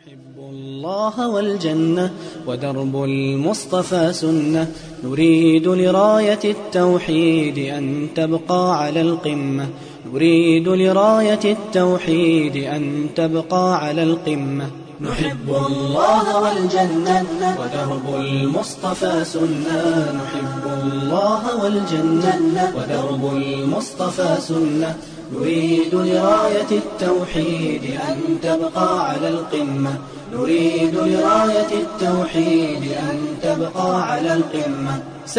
نحب الله والجنة ودرب المصطفى سنة نريد لراية التوحيد أن تبقى على القمة نريد لراية التوحيد أن تبقى على القمة نحب الله والجنة ودرب المصطفى سنة نحب الله والجنة ودرب المصطفى سنة نريد لراية التوحيد أن تبقى على القمة نريد لراية التوحيد أن تبقى على القمة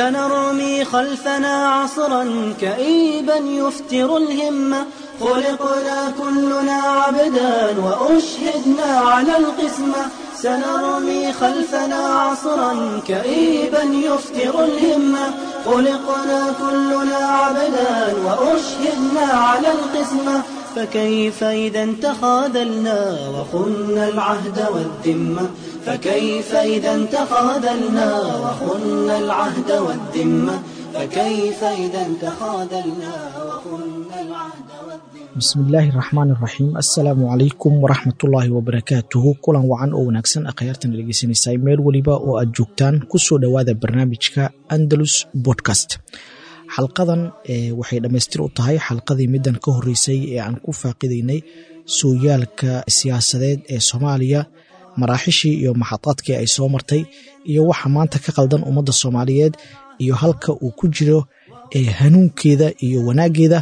سنرمي خلفنا عصرا كئيبا يفتر الهمة خلقنا كلنا عبدا وأشهدنا على القسمة سنرمي خلفنا عصرا كئيبا يفتر الهمة خلقنا كلنا عبدا وأشهدنا على القسمة فكيف إذا تخاذلنا وخنا العهد والذمة فكيف إذا تخاذلنا وخنا العهد والذمة فكيف إذا تخاذلنا وخنا العهد والذمة bismillaahi raxmaan iraxiim assalaamu calaykum waraxmatullaahi wabarakaatuhu kulan wacan oo wanaagsan akhyaartan dhegeysanaysaa meel weliba oo aad joogtaan kusoo dhowaada barnaamijka andalus bodcast xalqadan waxay dhammaystir u tahay xalqadii middan ka horreysay ee aan ku faaqidaynay sooyaalka siyaasadeed ee soomaaliya maraaxishii iyo maxadaadkii ay soo martay iyo waxa maanta ka qaldan ummadda soomaaliyeed iyo halka uu ku jiro hanuunkeeda iyo wanaaggeeda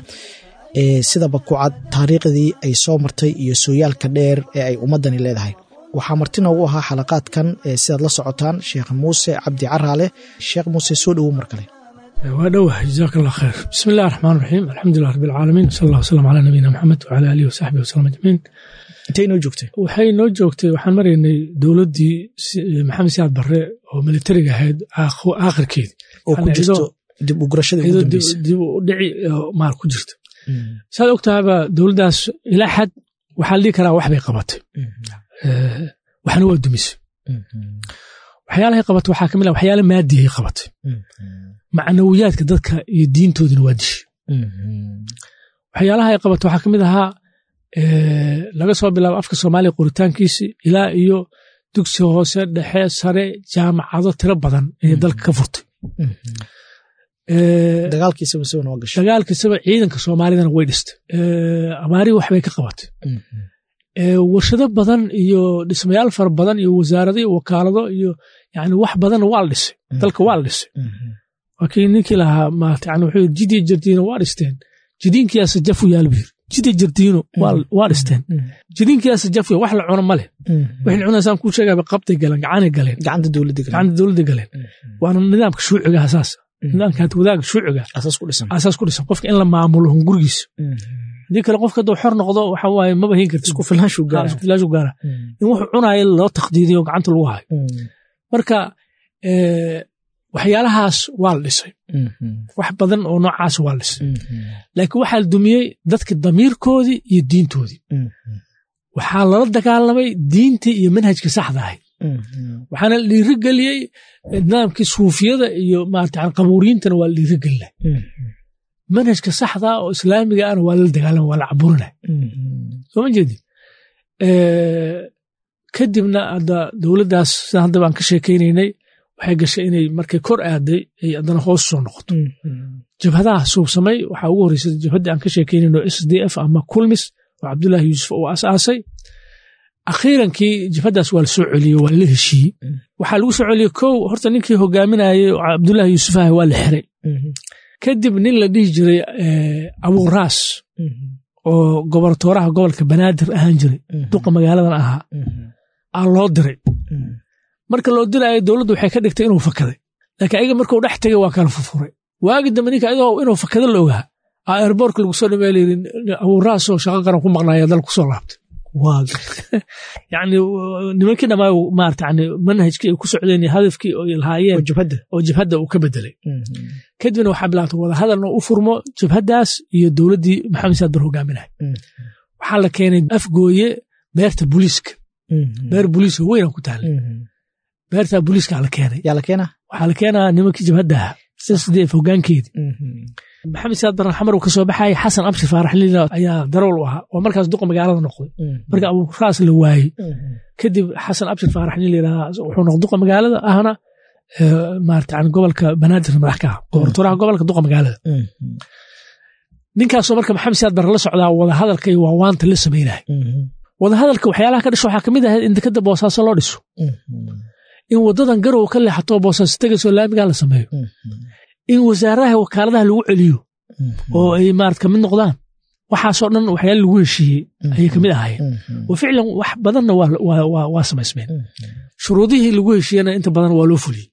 sidaba ku cad taariikhdii ay soo martay iyo sooyaalka dheer ee ay ummaddani leedahay waxaa marti noogu ahaa xalaqaadkan sidaad la socotaan sheekh muuse cabdi caraale sheekh muuse soo dhowow mar kale waa dhowah jazaak allah khayr bismi illahi raxmaan raxiim alxamdulilah rabbi alcaalamiin sal allah wasalam calaa nabiyina maxamed wacala aalihi wasaxbihi wasalam ajmaciin intay noo joogtay waxay noo joogtay waxaan maraynay dowladdii maxamed siyaad barre oo militariga ahayd aakhirkeedii oo ku jirto dib u gurashada ugu dambeysa dib u dhici maar ku jirta saad ogtahaba dowladdaas ilaa xad waxaa la dhihi karaa wax bay qabatay waxna waa dumisay waxyaalahay qabatay waxaa kamid ah waxyaala maadihay qabatay macnawiyaadka dadka iyo diintoodina waa dishay waxyaalaha ay qabatay waxaa kamid ahaa laga soo bilaabo afka soomaaliya qoritaankiisi ilaa iyo dugsi hoose dhexe sare jaamacado tiro badan inay dalka ka furtay dagaalkiisaba soo noo gashay dagaalkiisaba ciidanka soomaalidana way dhistay abaarihi waxbay ka qabatay warshado badan iyo dhismayaal fara badan iyo wasaarado iyo wakaalado iyo yani wax badanna waa la dhisay dalka waa la dhisay waa kii ninkii lahaa maarata yani wuxuu jidii jardiino waa dhisteen jidiinkiyaasa jafu yaal buu yiri jidi jardiino waa dhisteen jidiinkiyaasa jafu wax la cuno ma leh waxay cunaysaan kuu sheegaba qabtay galeen gacanay galeen gacanta dowladda gacanta dowladda galeen waana nidaamka shuuciga asaas nidaamka wadaaga shuuciga asaas ku dhisan asaas ku dhisan qofka in la maamulo hungurigiisa haddii kale qofka hadduu xor noqdo waxa waaye maba hin karti isku filaanshu gaara isku filaanshu gaara in wuxuu cunaayo loo taqdiidiyo gacanta lagu hayo marka waxyaalahaas waa la dhisay wax badan oo noocaas waa la dhisay laakiin waxaa la dumiyey dadka damiirkoodii iyo diintoodii waxaa lala dagaalamay diintii iyo manhajka saxda ahayd waxaana la dhiirigeliyey nidaamkii suufiyada iyo maarata qabuuriyiintana waa la dhiirigelinay manhajka saxda oo islaamiga ana waa lala dagaalama waa la caburinay soo ma jeedi kadibna hadda dowladdaas sida hadda baan ka sheekaynaynay waxay gashay inay markay kor aaday ay haddana hoos soo noqoto jabhadaha suubsamay waxaa ugu horreysay jabhaddii aan ka sheekaynayno s d f ama kulmis oo cabdullaahi yuusuf uu asaasay akhiirankii jabhaddaas waa la soo celiyey waa la heshiiyey waxaa lagu soo celiyey kow horta ninkii hogaaminayay cabdullaahi yuusuf ah waa la xiray kadib nin la dhihi jiray abuuraas oo gobortooraha gobolka banaadir ahaan jiray duqa magaaladan ahaa aa loo diray marka loo diraayo dowladdu waxay ka dhigtay inuu fakaday laakiin ayaga markuu dhex tegay waa kala furfuray waagi dambe ninka ayadoo inuu fakado la ogaa aa airboortka lagu soo dhameey layiri abuuraasoo shaqo qaran ku maqnaaya dal kusoo laabtay yani nimankii dhamaayo maarata yani manhajkii ay ku socdeen iyo hadafkii ay lahaayeen oo jabhadda uu ka bedelay kadibna waxaa bilaabtay wada hadalna u furmo jabhaddaas iyo dowladdii maxamed saad bar hogaaminahay waxaa la keenay afgooye beerta booliiska beer booliiska weynan ku taala beerta booliiska la keenay yaa la keenaa waxaa la keenaa nimankii jabhadda ahaa sdf hogaankeedii maxamed siyaad barre xamar uu ka soo baxayay xasan abshir faarax liila ayaa darool u ahaa oo markaas duqa magaalada noqday marka abuuraas la waayey kadib xasan abshir faarax nin layidhaha wuxuu noqday duqa magaalada ahna maarata yani gobolka banaadir madax ka ah gobortooraha gobolka duqa magaalada ninkaasoo marka maxamed siyaad barre la socdaa wadahadalka iyo waawaanta la samaynahay wadahadalka waxyaalaha ka dhasho waxaa kamid ahayd in dekada boosaaso loo dhiso in wadadan garow ka leexato boosaaso tegaysoo laamigaa la sameeyo in wasaaraha wakaaladaha lagu celiyo oo ay maarata kamid noqdaan waxaasoo dhan waxyaala lagu heshiiyey ayay kamid ahaayeen wa ficlan wax badanna waa samaysmeen shuruudihii lagu heshiiyena inta badan waa loo fuliyey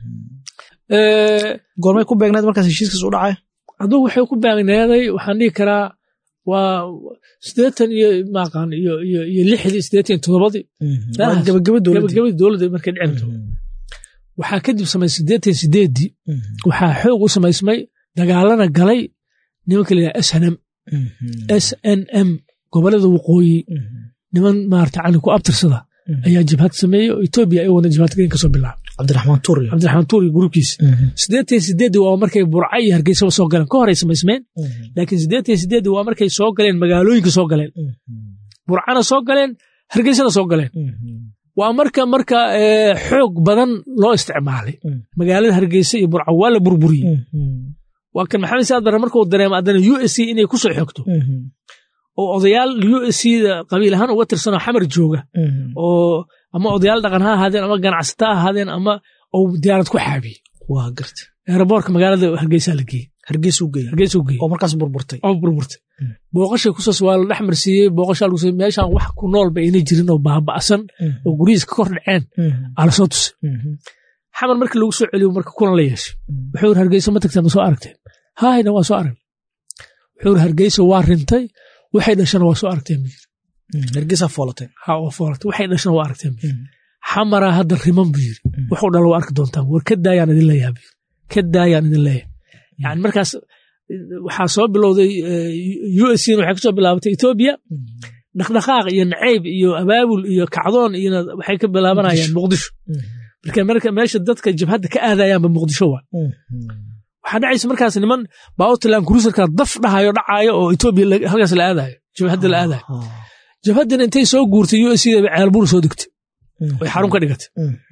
goormay ku beegneed markaas heshiiskaas u dhacay adugu waxay ku beegneeday waxaan dhihi karaa waa sideetan iyo maaqaan iyo iyo iyo lixdii sideetan iyo toddobadii gabagabadii dowladda markay dhici rabto waxaa kadib samaysay sideetan sideeddii waxaa xoog u samaysmay dagaalana galay nimanka layidhaha s n m s n m gobolada waqooyi niman maarata cani ku abtirsada ayaa jabhad sameeyey oo etoobiya ay wadna jabhadgelin kasoo bilaabay cabdiraxmaan tuuri cabdiraxmaan tuuri gruubkiisa sideetan sideeddii waa markay burca iyo hargeysaba soo galeen ka horay samaysmeen laakiin sideetan sideeddii waa markay soo galeen magaalooyinka soo galeen burcana soo galeen hargeysana soo galeen waa marka marka xoog badan loo isticmaalay magaalada hargeysa iyo burca waa la burburiyey waa kan maxamed saad barre markuu dareemo haddana u s c inay ku soo xogto oo odayaal u s c da qabiil ahaan uga tirsanoo xamar jooga oo ama odayaal dhaqan ha ahaadeen ama ganacsata ha ahaadeen ama uu diyaarad ku xaabiyey waa garta eeraboorka magaalada hargeysaa la geeyey hargeysuu geeyey hargeysuu geeyey oo markaas burburtay oo burburtay booqashay kusas waa la dhex marsiiyey booqashaa lagu siiyey meeshaan wax ku nool ba ayna jirin oo baaba'san oo guryihiis ka kor dhaceen aa lasoo tusay xamar markii lagu soo celiyo marka kulan la yeeshay wuxuu yiri hargeysa ma tagteen ma soo aragteen haayna waa soo arag wuxuu yiri hargeysa waa rintay waxay dhashana waa soo aragteen bu yiri hargeysaa foolatay ha waa foolatay waxay dhashana waa aragteen bu yiri xamaraa hadda riman bu yiri wuxuu dhala waa arki doontaan war ka daayaan idin leeyaha bu yiri ka daayaan idin leeyahay yani markaas waxaa soo bilowday u s waxay kasoo bilaabatay etoobiya dhaqdhaqaaq iyo nacayb iyo abaabul iyo kacdoon iyona waxay ka bilaabanayaan muqdisho marka marka meesha dadka jabhadda ka aadayaanba muqdisho waa waxaa dhacaysa markaas niman baawtland cruiserka daf dhahayo dhacaayo oo etoobiya halkaas la aadayo jabhadda la aadayo jabhaddina intay soo guurtay u s ceelbuur soo degtay way xarun ka dhigatay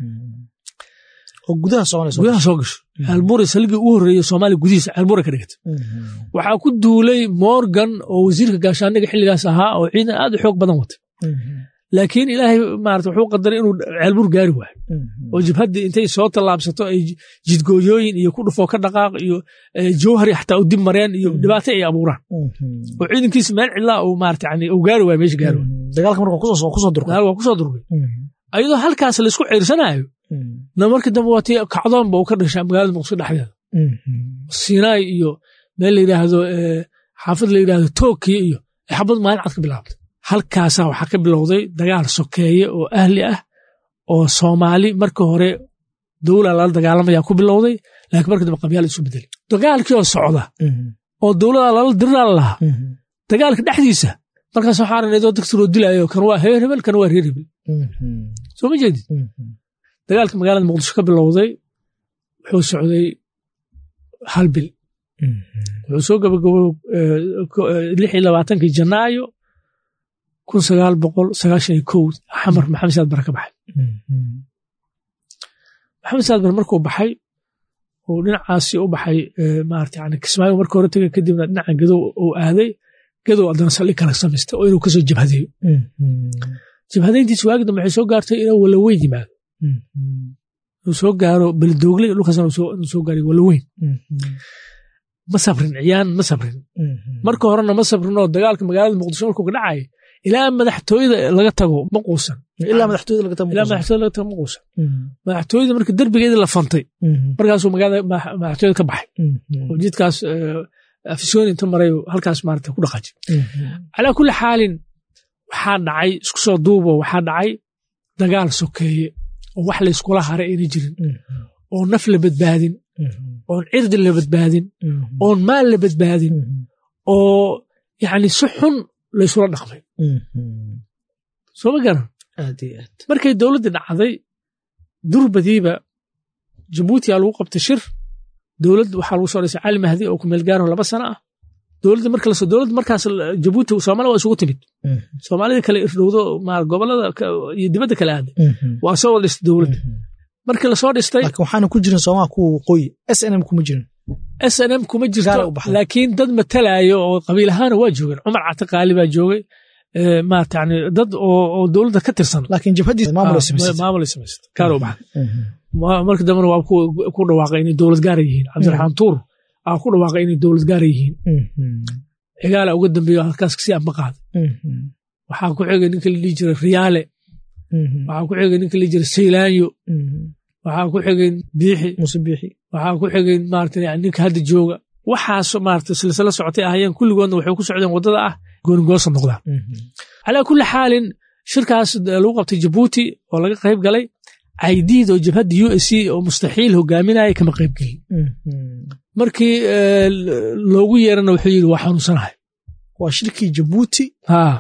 oo gudaha soconayso gudaha soo gasho ceelbuure saligii ugu horreeyey soomaaliya gudihiisa ceelbuure ka dhigatay waxaa ku duulay morgan oo wasiirka gaashaaniga xilligaas ahaa oo ciidan aad u xoog badan watay laakiin ilaahay maarata wuxuu qadaray inuu ceelbuur gaari waayo oo jabhaddii intay soo tallaabsato ay jidgooyooyin iyo ku dhufoo ka dhaqaaq iyo jowhari xataa u dib mareen iyo dhibaato ay abuuraan oo ciidankiisa meel cidlaa uu maarata yani uu gaari waayo meesha gaari waayo dagaalka marka kusoo durkay dagaal waa kusoo durkay ayadoo halkaas laysku ciirsanayo na markii dambe waa tii kacdoonba uu ka dhashaa magaalada muqdisho dhexdeeda sinai iyo meel la yidhaahdo xaafad la yidhaahdo tokiya iyo xabad maalin cad ka bilaabtay halkaasaa waxaa ka bilowday dagaal sokeeye oo ahli ah oo soomaali marka hore dowla lala dagaalamaya ku bilowday laakiin marka dambe qabyaal isu bedelay dagaalkii oo socda oo dowlada lala dirlaala lahaa dagaalka dhexdiisa markaas waxaa aragnaydo dagsi loo dilaayo kan waa heer hebel kan waa reer hebel soo ma jeedid dagaalka magaalada muqdisho ka bilowday wuxuu socday hal bil wuxuu soo gabagabo lix iyo labaatankii janaayo kun sagaal boqol sagaashan iyo kow xamar maxamed saad bare ka baxay maxamed saad bare markuu baxay uu dhinacaasi u baxay maarata yani kismaayo marka hore tegay kadibna dhinaca gadow uu aaday gadow haddana saldhig kala samaystay oo inuu kasoo jabhadeeyo jabhadayntiis waagi dambe waxay soo gaartay inuu walaweyn yimaado inuu soo gaaro beledoogle dhulkaasna inuu soo gaariyo walaweyn ma sabrin ciyaan ma sabrin marka horena ma sabrin oo dagaalka magaalada muqdisho markuu ka dhacay ilaa madaxtooyada laga tago ma quusan ilaa madaxtooyada laga tago ilaa madaxtooyada laga tago ma quusan madaxtooyada marka derbigeeda la fantay markaasuu magaalada madaxtooyada ka baxay oo jidkaas afisyooni inta maray halkaas maarata ku dhaqaajay calaa kulli xaalin waxaa dhacay isku soo duubo waxaa dhacay dagaal sokeeye oo wax layskula haray ayna jirin oo naf la badbaadin oon cirdi la badbaadin oon maal la badbaadin oo yani si xun laysula dhaqmay soo ma garan markay dowladdii dhacday durbadiiba jabuutiyaa lagu qabtay shir dowlad waxaa lagu soo dhisay cali mahdi oo kumeel gaaro laba sano ah dowladda marka lasoo dowladda markaas jabuuti soomaaliya waa isugu timid soomaalida kale irdhowdo ma gobolada iyo dibadda kale aaday waa soo wada dhistay dowladda markii lasoo dhistay laakiin waxaana ku jirin soomaa kuwa waqooyi s n m kuma jirin s n m kuma Gaar jirto u baxday. laakiin dad matalaayo oo qabiil ahaana waa joogeen cumar catiqaali baa joogay Eh, maarata yani dad oo oo dowladda ka tirsan laakiin jabhaddii maamul ay Ah, samaysatay maamul ay samaysatay gaar u baxday Mhm. Ma- markii dambena waa ku ku dhawaaqay inay dowlad gaara yihiin cabdiraxmaan tuur aa ku dhawaaqay inay dowlad gaara yihiin Mhm. cigaala uga dambeeyo halkaas kasii amba qaaday Mhm. waxaa ku xigay ninka la dhihi jiray riyaale Mhm. waxaa ku xigay ninka la dhihi jiray saylaanyo Mhm. waxaa ku xigay biixi muuse biixi waxaa ku xigay maarata yani ninka hadda jooga waxaas maarata silsilo socotay ahayeen kulligoodna waxay ku socdeen waddada ah goonigoosa noqdaan Mhm. calaa kulli xaalin shirkaas lagu qabtay jabuuti oo laga qayb galay caydiid oo jabhadda u s c oo mustaxiil hogaaminaya kama qayb gelin Mhm. markii eh, loogu yeerana wuxuu yidhi waa xanuunsanahay waa shirkii jabuuti haa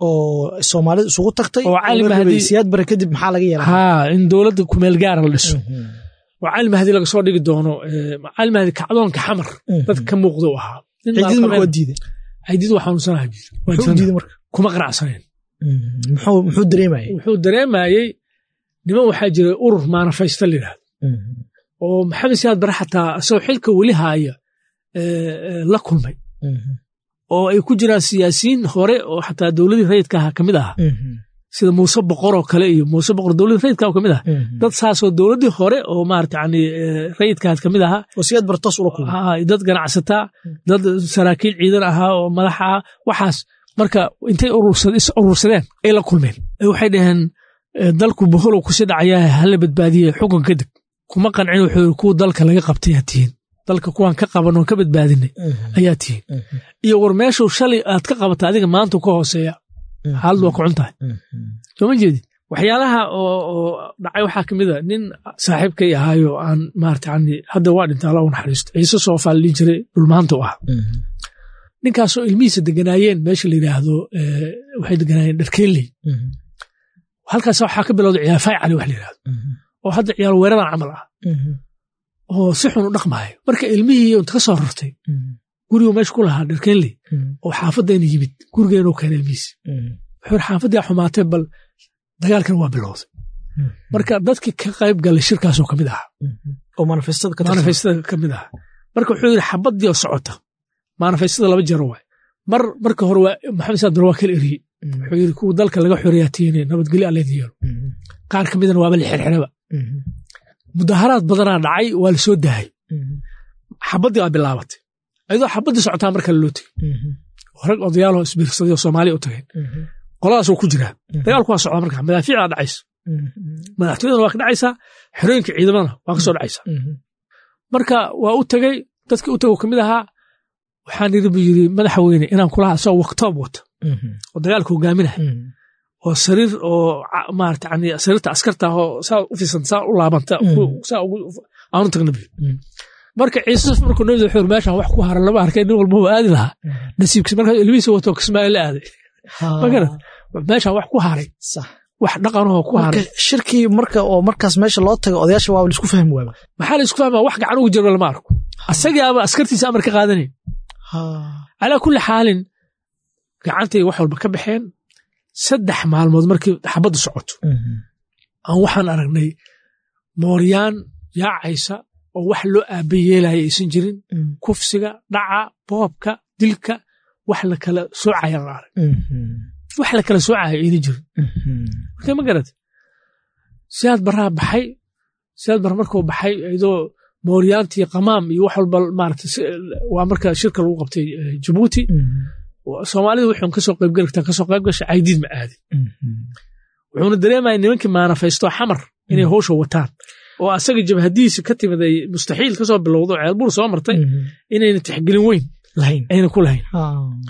oo soomaalida isugu tagtay Oo cali la rabay mahdi- siyaad bare kadib maxaa laga yeelaa haa in dowladda kumeel gaara la dhiso oo cali mahdi laga soo dhigi doono eh, cali mahdi kacdoonka xamar dadka ka muuqda u ahaa Nin ciidid marka maalqabeen- waa diiday caydiid waa xanuunsanahay buu yidhi. Waa muxuu jirana. diiday marka kuma qanacsaneen Mhm. muxuu muxuu dareemayay wuxuu dareemayey niman waxaa jira urur maanafaysta la yidhahdo Mhm. oo maxamed siyaad bare xataa isagoo xilka weli haaya eh, eh, la kulmay Mhm. oo ay ku jiraan siyaasiyiin hore oo xataa dowladii rayidka ahaa ka mid aha Mhm. sida muuse boqor oo kale iyo muuse boqor dowladii rayidka ka mid aha Mhm. dad saasoo dowladii hore oo maarata yani eh, rayidkaas ka mid ahaa oo siyaad bare toos ula kulmay Ah, dad ganacsataa dad saraakiil ciidan ahaa oo madax ah waxaas marka intay urursad- is urursadeen ay la kulmeen Eh, waxay dhaheen eh, dalku boholow kusi dhacayaa hala badbaadiye xukun kadib kuma qancin wuxuu yidhi kuwa dalka laga qabtay aad tihiin dalka kuwaan ka qaban oon ka badbaadinay Mhm. ayaa tihiin Mhm. iyo war meeshuu shalay aad ka qabata adiga maanta ka hooseeya Mhm. xaalad waa ku cun tahay Mhm. soo ma jeedi waxyaalaha oo oo dhacay waxaa ka mid a nin saaxiibkay ahaayo aan maarata yani hadda waa dhinta alla u naxariisto ciise soofaa la dhihi jiray dhulmaanta u ahaa Mhm. ninkaasoo ilmihiisa deganaayeen meesha la yidhaahdo eh, waxay deganaayeen dharkeeley Mhm. halkaas waxaa ka bilowday ciyaarfaay cali wax la yidhahdo Mhm. oo hadda ciyaar weeradan camal ah Mhm. oo si xun u dhaqmaayo marka ilmihii inta ka soo rartay Mhm. gurigu meesha ku lahaa dharkeeley Mhm. oo xaafaddeena yimid gurigeenuu keenay ilmihiisa Mhm. wuxuu yidhi xaafaddaa xumaatee bal dagaalkan waa bilowday Mhm. marka dadkii ka qayb galay shirkaasoo ka mid ahaa Mhm. oo manifestada ka tirsan. manifestada ka mid ahaa marka wuxuu yidhi xabadii oo socota manifestada laba jero waay mar marka hore waa maxamed saad bare waa kala eriyey Mhm. wuxuu yidhi kuwa dalka laga xoreeyaa tiine nabadgelyo alleen yeelo Mhm. qaar ka midana waaba la xirxiraba Mhm. mudaharaad badanaa dhacay waa la soo dahay Mhm. xabaddii waa bilaabatay ayadoo xabaddii socotaa mar kale loo tegey Mhm. rag odayaaloo isbiirsaday oo soomaaliya u tageen Mhm. qoladaas waa ku jiraa dagaalku waa socdaa marka madaafiicdaa dhacaysa Mhm. madaxtooyadana waa ka dhacaysaa xerooyinka ciidamadana waa ka soo dhacaysaa Mhm. marka waa u tegey dadkii u tegoo ka mid ahaa waxaan yidhi buu yidhi madaxweyne inaan kulaha asagoo waktoob wata Mhm. oo dagaalka hogaaminaya Mhm. oo sariir oo ca- maarata yani sariirta askarta ah oo saa u fisan saa u laabanta Mm. ku- saa ugu aanu tagna buu Mm. marka ciise markuu nabida wuxuu yidhi meeshaan wax ku haran lama arkay nin walba waa aadi lahaa nasiibkiisa markaa ilmihiisa wato kismaayo la aaday Ha. ma garad meeshaan wax ku haray Sax. wax dhaqanahoo ku haray marka shirkii marka oo markaas meesha loo tago odayaasha waa laisku fahmi waaba maxaa la isku fahmaa wax gacan ugu jiro lama arko asagii aba askartiisa amar ka qaadanayn Ha. calaa kulli xaalin gacantay wax walba ka baxeen saddex maalmood markii xabaddu socoto Mhm. aan waxaan aragnay mooryaan yaacaysa oo wax loo aaba yeelaya aysan jirin Mhm. kufsiga dhaca boobka dilka wax la kala soocayaan la arag Mhm. wax la kala soocaya ayna jirin Mhm. marka ma garad siyaad baraa baxay siyaad bara markuu baxay iyadoo mooryaantii qamaam iyo wax walba maarata si- waa marka shirka lagu qabtay eh, jabuuti Mhm. soomaalida wuxuun kasoo qaybgali kartaa kasoo qayb gashay caydiid ma aadin Mhm. wuxuuna dareemaya nimankii maanafaysto xamar inay howsha wataan oo asaga jabhadiisa ka timid ay mustaxiil kasoo bilowdo ceelbuur soo martay Mhm. inayna tixgelin weyn lahayn ayna ku lahayn Ha.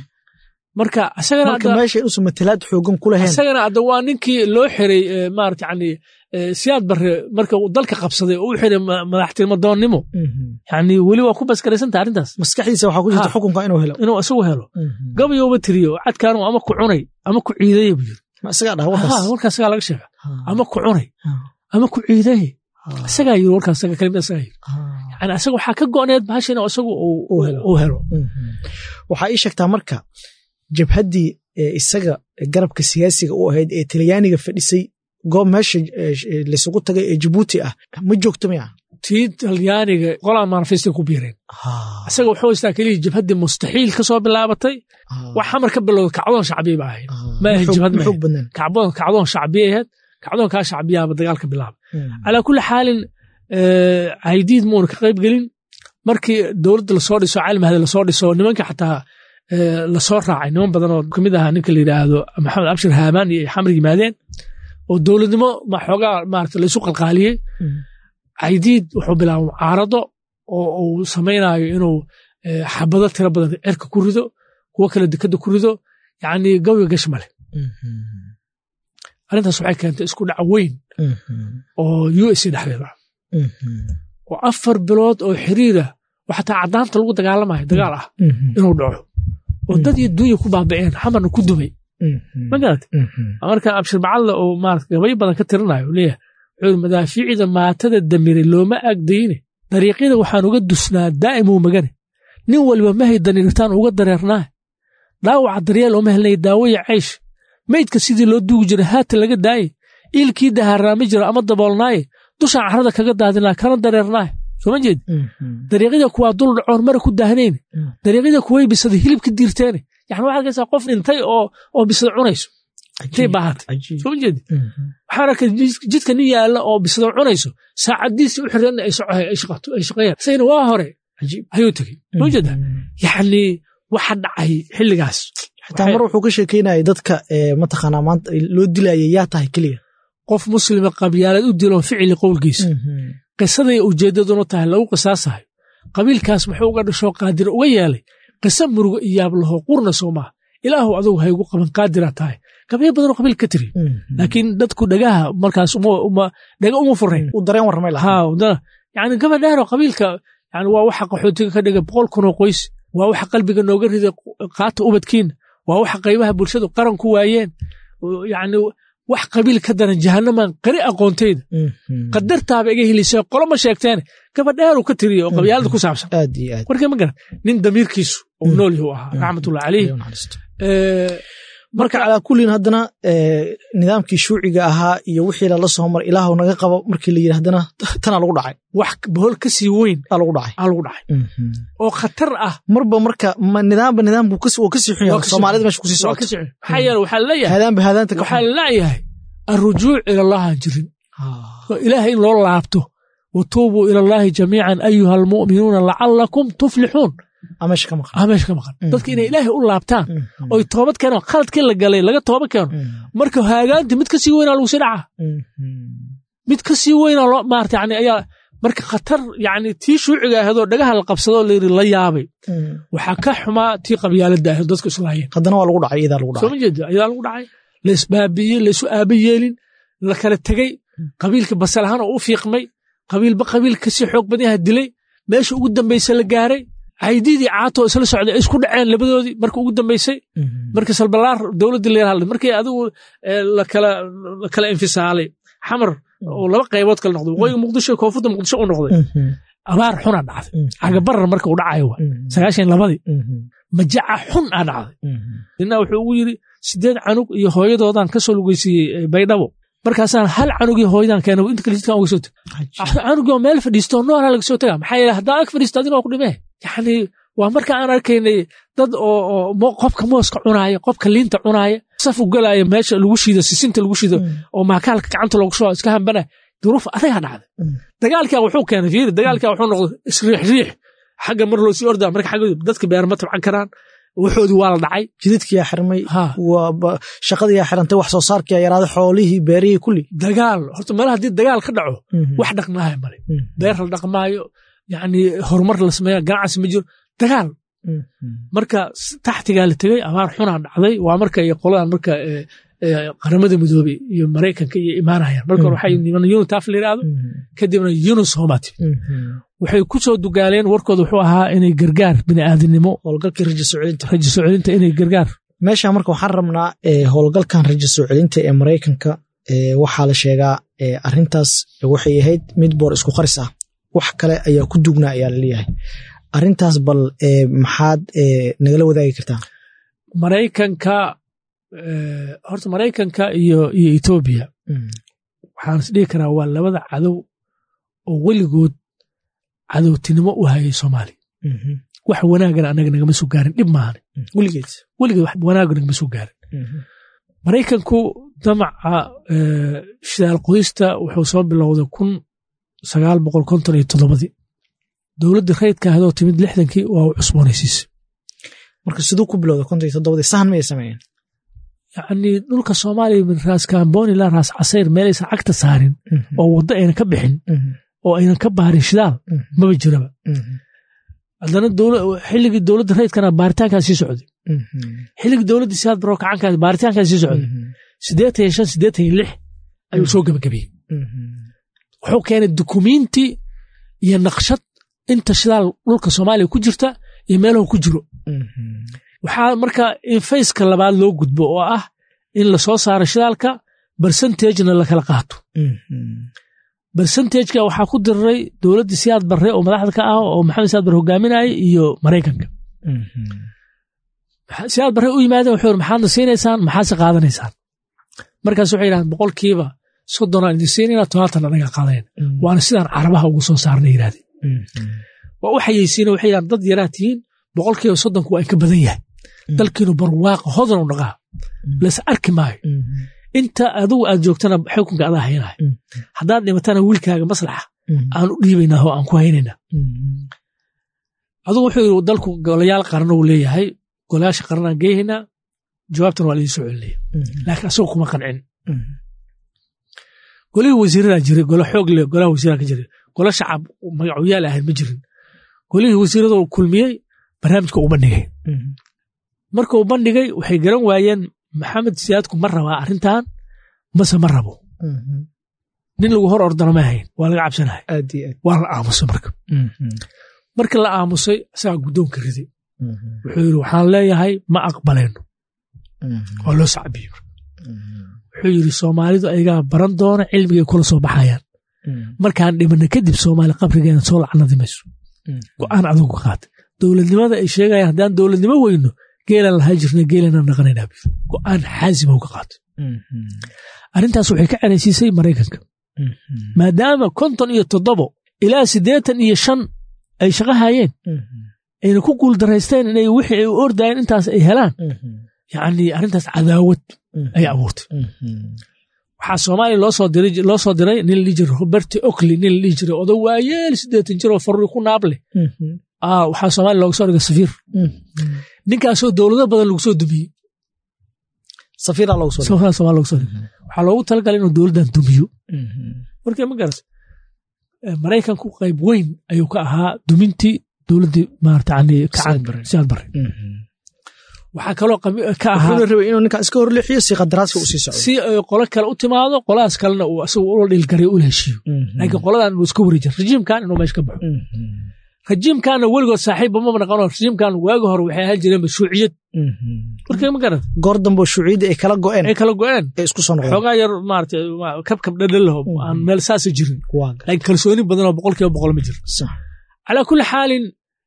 marka asagana marka hadda meesha inuusan matalaad xoogan ku lahayn asagana hadda waa ninkii loo xiray eh, maarata yani eh, siyaad barre marka uu dalka qabsaday oo u xiray ma- madaxtinimo doonnimo Mhm. yani weli waa ku baskaraysanta arrintaas maskaxdiisa waxaa ku jirta Ha. xukunka inuu helo inuu isagu helo Mhm. gabayouba tiriyo cadkaanu ama ku cunay ama ku ciidaya buu yiri ma isagaa dhaha Ha, warkaas warkaas isagaa laga sheega Ha. ama ku cunay Ha. ama ku ciidaya Ha. isagaa yiri warkaas isaga kelimada isagaa yiri Ha. yani asaga waxaa ka go'need bahasha inuu isagu uu- Uu helo. uu helo waxaa ii sheegtaa marka jabhaddii ee isaga garabka siyaasiga u ahayd ee talyaaniga fadhisay goob meesha eh, eh, laysugu tagay ee jabuuti ah ma joogto miya tii talyaaniga qolaa manifestay ku biireen isaga wuxuu haystaa keliya jabhaddii mustaxiil ka soo bilaabatay wax xamar ka bilowda kacdoon shacbiya ba ahayd ma ahayn jabhad ma xoog ahayn. badnaan kacdoon kacdoon shacbiya ahayd kacdoonkaa shacbiyaaba dagaalka bilaaba Mm. calaa kulli xaalin eh, caydiid muuna ka qayb gelin markii dowladda lasoo dhiso caalimahda lasoo dhiso nimanka xataa eh, lasoo raacay niman badan oo kamid ahaa ninka la yidhaahdo maxamed abshir haamaan iyo ay xamar yimaadeen oo dowladnimo ma xoogaa maarata laysu qalqaaliyey Mm. caydiid wuxuu bilaabay mucaarado oo uu samaynayo inuu eh, xabado tiro badan cerka ku rido kuwo kale dekada ku rido yacni gawiga gash male Mhm. arrintaas waxay keentay isku dhac weyn Mhm. oo u s a dhexdeeda Mhm. oo afar bilood oo xiriira oo xataa caddaanta lagu dagaalamayo dagaal ah Mhm. inuu dhaco oo dad iyo dunya ku baaba'een xamarna ku dumay Mhm. ma garata Mhm. marka abshir bacadle oo maarata gabayo badan ka tirinayo uu leeyahay wuxuu yidhi madaafiicda maatada damiray looma agdayne dariiqyada waxaan uga dusnaa daa'imuu magane nin waliba mahay daniirtaan uga dareernaa dhaawaca daryeel ooma helnay daawaya caysh maydka sidii loo duugi jiray haata laga daaye iilkii dahaaraami jira ama daboolnaaye dushaan carrada kaga daadinaa kana dareernaa soo ma jeed Mhm. dariiqyada kuwaa dul dhacoon mara ku daahnayne Mm. dariiqyada kuway bisaday hilibka diirteene yani waxaad arkaysaa qof dhintay oo oo bisada cunayso intay baahatay Cajiib. soo ma jeedi Mhm. waxaan arkay jid- jidka nin yaalla oo bisada cunayso saacadiisi u xireen ay soco- ay shaqato- ay shaqeeyaan isagana waa hore Cajiib. ayuu tegey soo jeeda Mhm. yacni waxa dhacay xilligaas xitaa mar wuxuu ka sheekeynaya dadka ee, mataqaanaa maanta loo dilayay yaa tahay keliya qof muslima qabyaaleed u dilo ficili qowlkiisa qisaday ujeeddaduna tahay lagu qisaasayo qabiilkaas muxuu uga dhashoo qaadir uga yeelay qisa murugo iyo yaab laho qurna soo maaha ilaahu adugu haygu qaban qaadira tahay gabyo badanoo qabiil ka tiri laakiin dadku dhagaha markaas uma- uma- dhaga uma furayn u dareen warramay lahaa haa wadana yani gabadhaanoo qabiilka yani waa waxa qaxootiga ka dhigay boqol kunoo qoys waa waxa qalbiga nooga riday qaata ubadkiina waa waxa qaybaha bulshadu qaran ku waayeen yani wax qabiil ka daran jahanaman qari aqoontayda Mhm. qadartaaba iga helisay qolo ma sheegteene gabadheeruu ka tiriya oo qabyaalada ku saabsan aad iyo aad warkee ma garan nin damiirkiisu uu nool yahu ahaa raxmatullahi caleyh Ilaahay u naxariisto. Eh, marka calaa kullin haddana ee, nidaamkii shuuciga ahaa iyo wixii lala soo mar ilaahu naga qabo markii la yidhi haddana tanaa lagu dhacay wax bohol ka sii weyn aa lagu dhacay aa lagu dhacay oo khatar ah marba marka ma nidaamba nidaamku kas- wuu kasii xun Waa yahay kasii soomaalida xun. meesha kusii waa ka socoto sii maxaa yeele waxaa laleeyahay haadaanba haadaanta ka waxaa xun laleeyahay alrujuuc ila allah aan jirin Ah. oo ilaahay in loo laabto watuubuu ila allahi jamiican ayuha almu'minuuna lacalakum tuflixuun aa meesha ka maqan aa meesha ka maqan Mm. dadka inay ilaahay u laabtaan Mhm. oy toobad keenaan khaladkii la galay laga tooba keeno Mhm. marka haagaanti mid ka sii weynaa lagu sii dhacaa Mhm. mid ka sii weynaa loo maarata yani ayaa marka khatar yani tii shuuciga ahaydoo dhagaha la qabsadoo layidhi la yaabay Mhm. waxaa ka xumaa tii qabyaaladda ahayd dadku islaayeen haddana waa lagu dhacay iyadaa lagu soo dhacay ma jeeda ayaa lagu dhacay la isbaabi'iyey la isu aaba yeelin la kala tegey qabiilka basal ahaan oo u fiiqmay qabiilba qabiil kasii xoog badan yaha dilay meesha ugu dambaysa la gaaray caydiidii caatoo isla socday ay isku dhaceen labadoodii marka ugu dambaysay Mhm. markii salbalaar dowladdii la yaraha markii adigu eh, la kala la kala infisaalay xamar oo laba qaybood kala noqday waqooyiga muqdisho iyo koonfurta muqdisho u noqday Mhm. abaar xunaa dhacday Mhm. cagabarar marka uu dhacayo wa Mhm. sagaashan iyo labadii Mhm. majaca xun aa dhacday Mhm. nina wuxuu ugu yidhi sideed canug iyo hooyadoodan ka soo lugeysiiyey eh, baydhabo markaasaan hal canug iyo hooyadan keenay inta kale jidkan uga soo teg Cajiib. canugii oo meel fadhiisto noolaa laga soo tagaa maxaa yeele haddaan ag fadhiisto adina waa ku dhimee yacni waa marka aan arkaynay dad oo oo mo- qofka mooska cunaaya qofka liinta cunaaya saf u galaaya meesha lagu shiido sisinta lagu shiido Mm. oo maakaalka gacanta loogu soo iska hambana duruuf adagaa dhacday Mm. dagaalkaa wuxuu keenay fiiri dagaalkaa wuxuu noqday isriix riix xagga mar loo sii ordaa marka xagga dadka beer ma tabcan karaan waxoodii waa la dhacay jidadkiyaa xirmay ha waa ba- shaqadiyaa xirantay wax soo saarkiyaa yaraaday xoolihii beerihii kulli dagaal horta meelaha haddii dagaal ka dhaco Mhm. wax dhaqmaayo male Mhm. beer la dhaqmaayo yacni horumar la sameeya ganacsi ma jiro dagaal Mhm. marka s- taxtigaa la tegey abaar xunaa dhacday waa marka iyo qoladan marka eh, eh, qaramada midoobey iyo maraykanka iyo imaanayaan marka hore waxay niman unitaf la yidhaahdo Mhm. kadibna yunus homat Mhm. waxay ku soo dugaaleen warkooda wuxuu ahaa inay gargaar bini'aadinimo howlgalkii rajo soo celinta rajo soo celinta inay gargaar meesha marka waxaan rabnaa ee, howlgalkan rajo soo celinta ee maraykanka ee, waxaa la sheegaa ee, arrintaas waxay ahayd mid boor isku qaris ah wax kale ayaa ku dugnaa ayaa laleeyahay arintaas bal maxaad nagala wadaagi kartaa maraykanka horta maraykanka iyo iyo etoobiya waxaan is dhihi karaa waa labada cadow oo weligood cadowtinimo u hayay soomaaliya wax wanaagana anaga nagama soo gaarin dhib maahane weligeed weligeed wax wanaaga nagama soo gaarin maraykanku damaca shidaal qoysta wuxuu soo bilowday kun sagaal boqol konton iyo toddobadii dowladdii rayidka ahadoo timid lixdankii waa u cusboonaysiisay marka siduu ku bilowda konton iyo toddobadii sahan mayay sameeyeen yacni dhulka soomaaliya min raas kaamboni ilaa raas casayr meelaysan cagta saarin oo waddo aynan ka bixin oo aynan ka baarin shidaal maba jiraba haddana xilligii dowladda rayidkana baaritaankaa sii socday xilligii dowladda siyaad baroo kacankaa baaritaankaa sii socday siddeetan iyo shan siddeetan iyo lix ayuu soo gebagabiyey wuxuu keenay dukumiinti iyo naqshad inta shidaal dhulka soomaaliya ku jirta iyo meelahu ku jiro waxaa marka in fayska labaad loo gudbo oo ah in lasoo saaro shidaalka bersentagena lakala qaato bersentageka waxaa ku diriray dowladda siyaad barre oo madaxda ka ah oo maxamed siyaad barre hogaaminayay iyo maraykanka siyaad barre u yimaadeen wuxuu yiri maxaadna siinaysaan maxaadse qaadanaysaan markaas waxay yidhahdeen boqolkiiba soddonaan idin siinayna tobaatan anagaa qaadayna waana sidaan carabaha ugu soo saarna yidhahdeen waa u xayeysiina waxay yidhahdeen dad yaraa tihiin boqolkiiba soddonku waa inka badan yahay dalkiinu barwaaqa hodan u dhaqaa las arki maayo inta adigu aad joogtana xukunka adaa haynahay haddaad dhimatana wiilkaaga maslaxa aan u dhiibaynaa oo aan ku haynaynaa adugu wuxuu yidhi dalku golayaal qaran uu leeyahay golayaasha qaranaan geehaynaa jawaabtan waa laidin soo celinaya laakiin asagoo kuma qancin golihii wasiiradaa jiray golo xoog leh golaha wasiiraa ka jiray golo shacab magacuyaal ahayd ma jirin golihii wasiiradoo kulmiyey barnaamijka uu bandhigay marka uu bandhigay waxay garan waayeen maxamed siyaadku ma rabaa arrintan mase ma rabo nin lagu hor ordana ma ahayn waa laga cabsanahay waa la aamusay marka marka la aamusay isagaa guddoonka riday wuxuu yidhi waxaan leeyahay ma aqbalayno waa loo sacbiyey wuxuu yidhi soomaalidu ayagaa baran doona cilmigay kula soo baxayaan markaan dhimana kadib soomaali qabrigeena soo lacnadi mayso go'aan adugu qaatay dowladnimada ay sheegayaan haddaan dowladnimo weyno geelaan lahaa jirna geelanaan naqanaynaa biir go'aan xaasima uga qaatay arrintaas waxay ka ceraysiisay maraykanka maadaama konton iyo toddobo ilaa siddeetan iyo shan ay shaqo hayeen ayna ku guuldaraysteen inay wixii ay u ordayeen intaas ay helaan yacni arrintaas cadaawad ay abuurtay waxaa soomaaliya loo soo diray nin la dhihi jiray roberti okli nin la dhihi jiray odo waayeel siddeetan jir oo farri ku naab leh waxaa soomaaliya looga soo dhigay safiir ninkaasoo dowlado badan lagu soo dumiyey safiiraa loogu soo somalia somalia loogu soo dhigay waxaa loogu talagalay inuu dowladdan dumiyo marka ma garat maraykanku qayb weyn ayuu ka ahaa dumintii dowladdii maarata yani siyaad bare waxaa kaloo ka ahaa rabay inuu ninkaa iska horleexiyo si qadaraaska u sii socdo si ay qolo kale u timaado qoladaas kalena uu asagu ula dhilgaray ula heshiiyo laakiin qoladan inuu iska wareejin rajiimkan inuu meesha ka baxo rajiimkaana weligood saaxiibba mama naqano rajiimkan waagi hore waxay ahaan jireen shuuciyad markay ma garad goor dambe shuuciyadda ay kala go'een ay kala go'een ee isku soo noqdeen xoogaa yar maarata kabkab dhadhalaho aan meel saasa jirin laakiin kalsooni badan oo boqol kiiba boqol ma jiro calaa kulli xaalin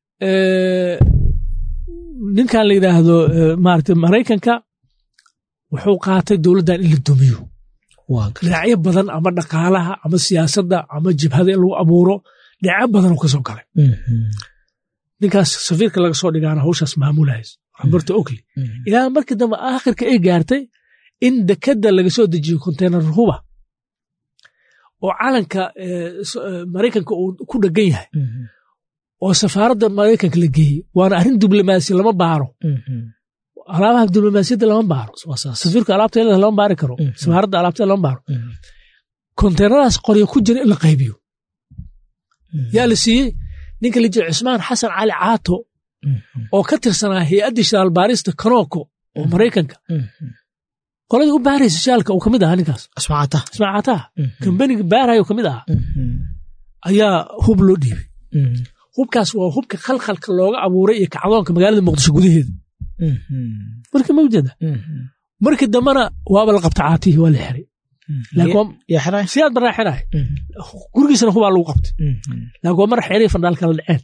ninkan la yidhaahdo maarata maraykanka wuxuu qaatay dowladdan in la dumiyo dhinacyo badan ama dhaqaalaha ama siyaasadda ama jibhada in lagu abuuro dhinacyo badanuu ka soo galay ninkaas safiirka laga soo dhigaana hawshaas maamulahays roberto okli ilaa markii dambe aakhirka ay gaartay in dekadda laga soo dejiyo konteynar huba oo calanka maraykanka uu ku dhegan yahay oo safaaradda maraykanka la geeyey waana arrin diblomaasi lama baaro alaabaha diblomaasiyadda lama baaro safiirka alaabteeda lama baari karo safaaradda alaabteeda lama baaro konteynaradaas qoryo ku jira in la qaybiyo yaa la siiyey ninka la jira cusmaan xasan cali caato oo ka tirsanaa hay-addii shidaalbaarista kanoko oo maraykanka qoladii u baaraysa shidaalka uu kamid ahaa ninkaas ismaacataha kambaniga baarayo kamid ahaa ayaa hub loo dhiibay hubkaas waa hubka khalkhalka looga abuuray iyo kacdoonka magaalada muqdisho gudaheeda marka ma ujeeda markii dambena waaba la qabta caatihii waa la xiray laakiin yaa xiraay siyaad baraa xiraay gurigiisana hubaa lagu qabtay laakiin waa mar xeerii fandhaal kala dhaceen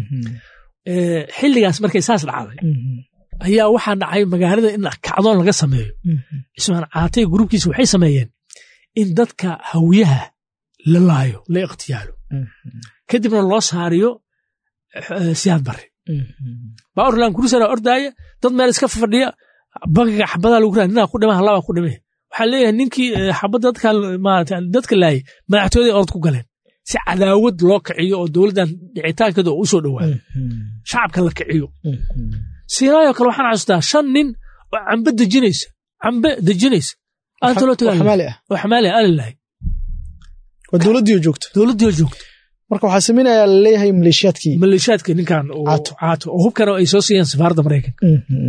xilligaas markay saas dhacday ayaa waxaa dhacay magaalada in kacdoon laga sameeyo cismaan caatay gruubkiisa waxay sameeyeen in dadka hawiyaha la laayo la ikhtiyaalo kadibna loo saariyo siyaad bare baorlan kurusana ordaaya dad meel iska fadhiya bankiga xabadaa lagu raa ninaa ku dhima halabaa ku dhime waxaa leeyahay ninkii xabadda dadka laayay madaxtooyaday orod ku galeen si cadaawad loo kiciyo oo dowladdan dhicitaankeeda oo u soo dhowaayo shacabka la kiciyo siinaayo kale waxaan xasuustaa shan nin oo cambe dejinaysa cambe dejinaysa aanta loo tagaa oo xamaali ah alilahay waa dowladdii oo joogta dowladdii oo joogta marka waxaa samaynayaa laleeyahay maleeshiyaadkii maleeshiyaadka ninkan caato oo hubkana ay soo siiyeen safaaradda maraykanka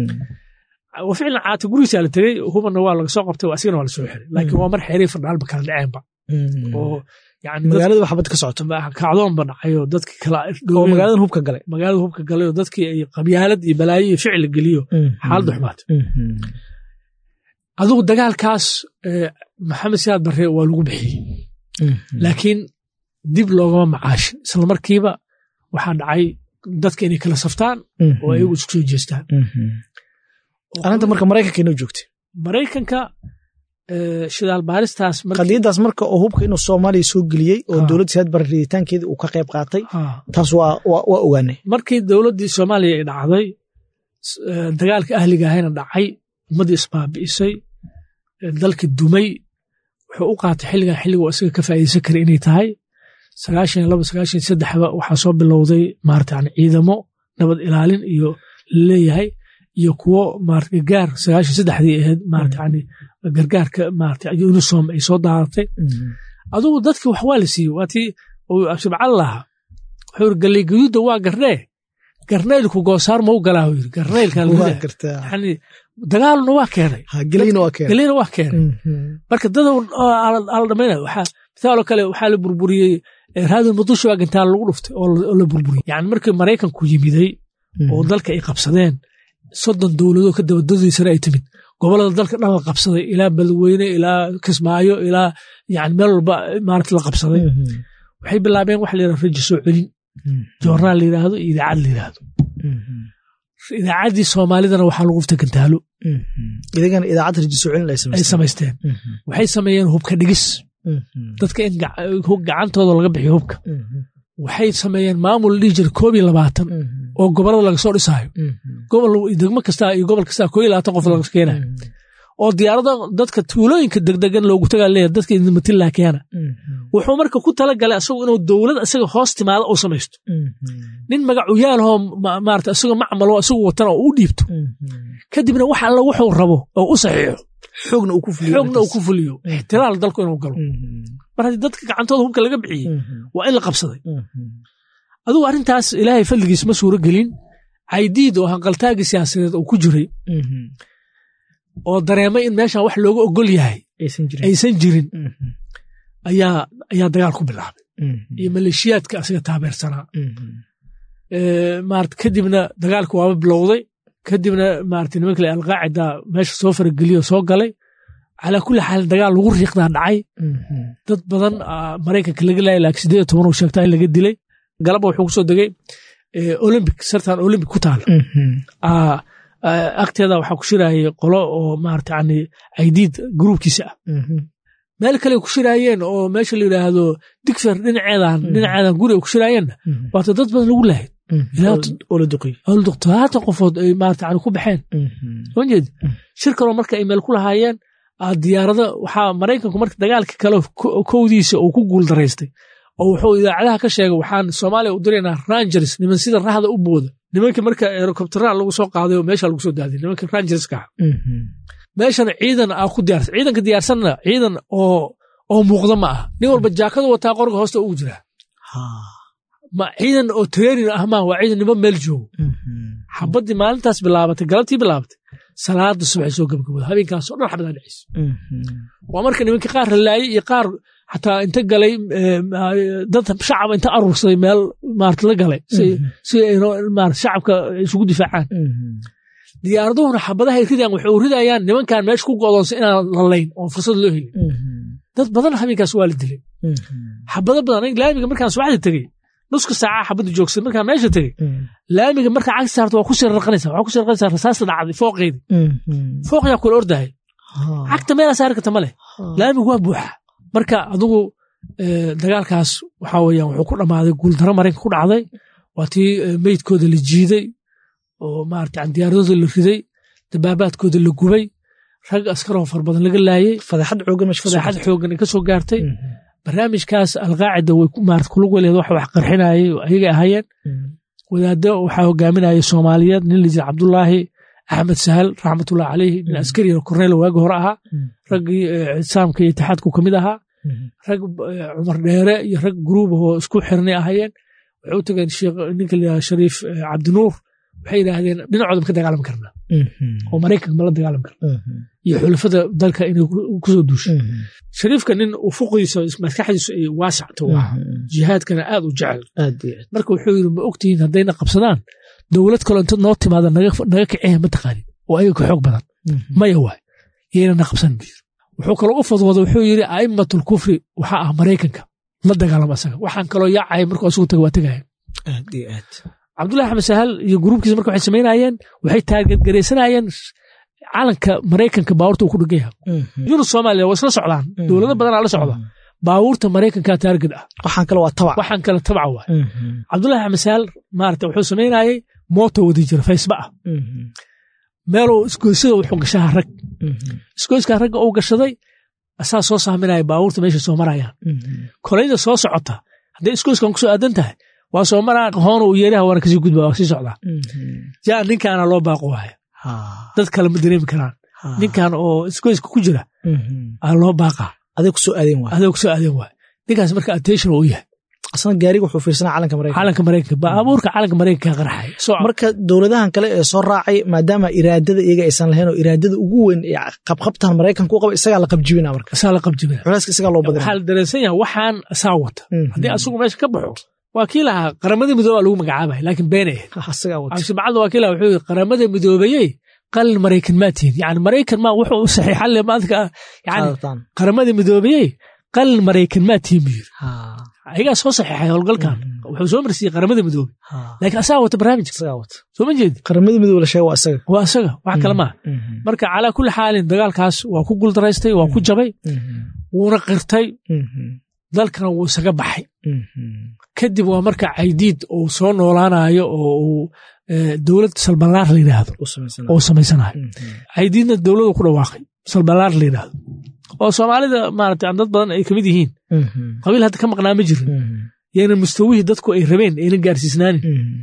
wa ficlan caato gurigiisa la tegey hubana waa laga soo qabtay asigana waa la soo xiray laakiin waa mar xeerii fardhaalba kala dhaceenba oo yani magaalada xabad ka socoto kacdoonba dhacay oo dadki kala oo magaalada hubka galay magaalada hubka galay oo dadkii ay qabyaalad iyo balaayo iyo ficil geliyo xaaladda xumaatay adigu dagaalkaas maxamed siyaad barre waa lagu bixiyey laakiin dib loogama macaashin isla markiiba waxaa dhacay dadka inay kala saftaan oo ayagu isku soo jeestaan arrinta marka maraykanka inoo joogtay maraykanka shidaal baaristaas qadiyaddaas marka oo hubka inuu soomaaliya soo geliyey oo dowladda siyaad barre riditaankeeda uu ka qayb qaatay taas waa waa ogaanay markii dowladdii soomaaliya ay dhacday dagaalka ahliga ahayna dhacay ummaddii isbaabi'isay dalki dumay wuxuu u qaatay xilligan xilliga isaga ka faa'iidaysan kara inay tahay sagaashan laba sagaashan saddexba waxaa soo bilowday maarata yani ciidamo nabad ilaalin iyo laleeyahay iyo kuwo maarata gargaar sagaashan saddexdii ahayd maarata yani gargaarka maarata unisom ay soo daaratay adugu dadki wax waa la siiyey waatii shibcal lahaa wuxuu yiri galley gayuudda waa garnee garneylku goosaar mau galaa yiri garneylka yani dagaaluna waa keenay gelina waa keenay marka dada ala dhamaynaya waxaa misaaloo kale waxaa la burburiyey raadin muqdisho waa gantaal lagu dhuftay oo la burburiyey yani markii maraykanku yimiday oo dalka ay qabsadeen soddon dowladoo ka dabadadiisana ay timid gobolada dalka dhan la qabsaday ilaa badweyne ilaa kismaayo ilaa yani meel walba maarata la qabsaday waxay bilaabeen waxa la yidhahdo rajo soo celin joornaal la yidhaahdo iyo idaacad la yidhaahdo idaacaddii soomaalidana waxaa lagu dhuftay gantaalo idagana idaacad rajo soo celin ay samaysteen waxay sameeyeen hubka dhigis dadka in gacantooda laga bixiyo hubka waxay sameeyeen maamul dhihi jira koob iyo labaatan oo gobolada laga soo dhisaayo gobol degmo kasta iyo gobol kasta koo iyo labaatan qof laga keenayo oo diyaarada dadka tuulooyinka degdegan loogu tagaa leeyahay dadka idinmatillaa keena wuxuu marka ku tala galay asagu inuu dowlad isaga hoos timaado uu samaysto nin magacu yaalahoo maarata isagoo macmalo isagu watana oo u dhiibto kadibna wax alla wuxuu rabo oo u saxiixo xoogna uu ku fuliyo xoogna uu ku fuliyo ixtiraal dalku inuu galo mar haddii dadka gacantooda hubka laga bixiyey waa in la qabsaday adugu arrintaas ilaahay fadligiis ma suuro gelin caydiid oo hanqaltaagii siyaasadeed uu ku jiray oo dareemay in meeshan wax looga ogol yahay aysan jirin ayaa ayaa dagaal ku bilaabay iyo maleeshiyaadka asiga taabeersanaa maarata kadibna dagaalka waaba bilowday kadibna maarata nimanka le alqaacida meesha soo farageliyo soo galay calaa kulli xaal dagaal lagu riiqdaa dhacay dad badan maraykanka laga laayay laakiin sideed iyo toban uu sheegtaa in laga dilay galaba wuxuu kusoo degay olympic sartan olympic ku taala agteeda waxaa ku shiraayay qolo oo maarata yani aidiid gruubkiisa ah meel kale ku shiraayeen oo meesha la yidhaahdo digfer dhinaceedan dhinaceedan guri ay ku shiraayeenna waata dad badan lagu lahayd todobaatan qofood ay maarata yani ku baxeen soo jeedi shir kaloo marka ay meel ku lahaayeen diyaarada waxaa maraykanku marka dagaalka kale kowdiisa uu ku guul daraystay oo wuxuu idaacadaha ka sheegay waxaan soomaaliya u diraynaa rangers niman sida rahda u booda nimanka marka herocoptera lagu soo qaaday oo meesha lagu soo daaday nimanka rangerska ah meeshana ciidan aa ku diyaarsan ciidanka diyaarsanna ciidan oo oo muuqda ma ah nin walba jaakadu wataa qorga hoosta ugu jiraa ma ciidan oo training ah maa waa ciidan nimo meel joogo xabaddii maalintaas bilaabatay galabtii bilaabatay salaada subax soo gabagabooda habeenkaasoo dhan xabadaa dhacaysa waa marka nimanka qaar la laayay iyo qaar xataa inta galay dad shacab inta arursaday meel maarata la galay si ay shacabka isugu difaacaan diyaaraduhuna xabadahay ridayaan waxay u ridayaan nimankan meesha ku go'doonsa inaan lalayn oon fursad loo helin dad badan habeenkaas waa la dilay xabado badan aniga laamiga markaan subaxda tegey nuska saaca xabadda joogsan markaan meesha tegey laamiga markaa cagsi saarto waa ku sii rarqanaysa waxaa ku sii rarqanaysa rasaasta dhacday fooqeedi fooqyaa kula ordahay cagta meelaa saari karta ma leh laamigu waa buuxa marka adigu dagaalkaas waxaa weeyaan wuxuu ku dhammaaday guuldaro maraykanka ku dhacday waa tii meydkooda la jiiday oo maarata diyaaradooda la riday dabaabaadkooda la gubay rag askaroo far badan laga laayey fadeexad xoogan fadeexad xoogan ay ka soo gaartay barnaamijkaas alqaacida way maarata kulug weleed wax wax qarxinayay ayagay ahaayeen wadaaddo waxaa hogaaminayay soomaaliyeed nin la jira cabdulaahi axmed sahal raxmatullahi caleyhi nin askari korneyl waagi hore ahaa raggii ictisaamka iyo itixaadku ka mid ahaa rag cumar dheere iyo rag gruub oo isku xirnay ahaayeen waxay u tageen sheekh ninka la yidhaha shariif cabdinuur waxay yidhaahdeen dhinacooda ma ka dagaalami karnaa oo maraykanka ma la dagaalami karna iyo xulafada dalka inay kusoo duushay shariifka nin ufuqiisa maskaxdiisu ay waasacto waa jihaadkana aad u jecel marka wuxuu yidhi ma ogtihiin haddayna qabsadaan dowlad kaloo inta noo timaada naga kiciya ma taqaanin oo ayaga ka xoog badan maya waay yaynana qabsan buu yiri wuxuu kaloo u fadwooda wuxuu yidhi a'immatul kufri waxaa ah maraykanka la dagaalama asaga waxaan kaloo yaacaya markuu asugu taga waa tegaya cabdullahi axmed sahal iyo gruubkiisa marka waxay samaynayeen waxay taageergaraysanayeen calanka maraykanka baabuurta uu ku dhegan yahay yunus soomaaliya waa isla socdaan dowlado badanaa la socda baabuurta maraykanka taarged ah waxaan kale waa tabac waxaan kale tabaca waay cabdullahi axmed sahal maarata wuxuu samaynayay mooto wadi jira faysba ah meeluu isgoysada wuxuu gashaha rag isgoyskaa ragga uu gashaday asaa soo saaminaya baabuurta meesha soo marayaan kolayda soo socota hadday isgoyskan kusoo aadan tahay waa soo maraa hoona uu yeeraha waana kasii gudba waa sii socdaa jaa ninkaana loo baaqo waaya dad kale ma dareemi karaan ninkan oo isgoyska ku jira aa loo baaqaa aday kusoo aadeen waay aday kusoo aadeen waay ninkaas marka attention uu yahay asna gaariga wuxuu fiirsanaa calanka maraykanka calanka maraykanka baabuurka calanka maraykanka qarxay marka dowladahan kale ee soo raacay maadaama iraadada iyaga aysan lahayn oo iraadada ugu weyn ee qabqabtan maraykanka u qaba isagaa la qabjibina marka isaa la qabjibina culeyska isagaa loo badina waxaa la dareensan yahay waxaan asaa wata haddii asugu meesha ka baxo waa kii lahaa qaramada midooba lagu magacaabay laakiin beenay absibacadda waa kii lahaa wuxuu yidhi qaramada midoobayey qalin maraykan maa tihin yani maraykan ma wuxuu saxiixan le maadka yani qaramada midoobayey qalin maraykan maa tihin buu yidhi ayagaa soo saxiixay howlgalkan wuxuu soo marsiiyey qaramada midoobe laakiin asaga wata barnaamijka soo ma jeedi qaramada midoobe la sheega waa isaga waa isaga wax kale maaha marka calaa kulli xaalin dagaalkaas waa ku guldaraystay waa ku jabay wuuna qirtay dalkana wuu isaga baxay kadib waa marka caydiid uu soo noolaanayo oo uu dowlad salbalaar la yidhaahdo oo samaysanayo caydiidna dowladu ku dhawaaqay salbalaar la yidhaahdo oo soomaalida maarata dad badan ay kamid yihiin qabiil hadda ka maqnaa ma jirin yayna mustawihii dadku ay rabeen ayna gaarsiisnaanin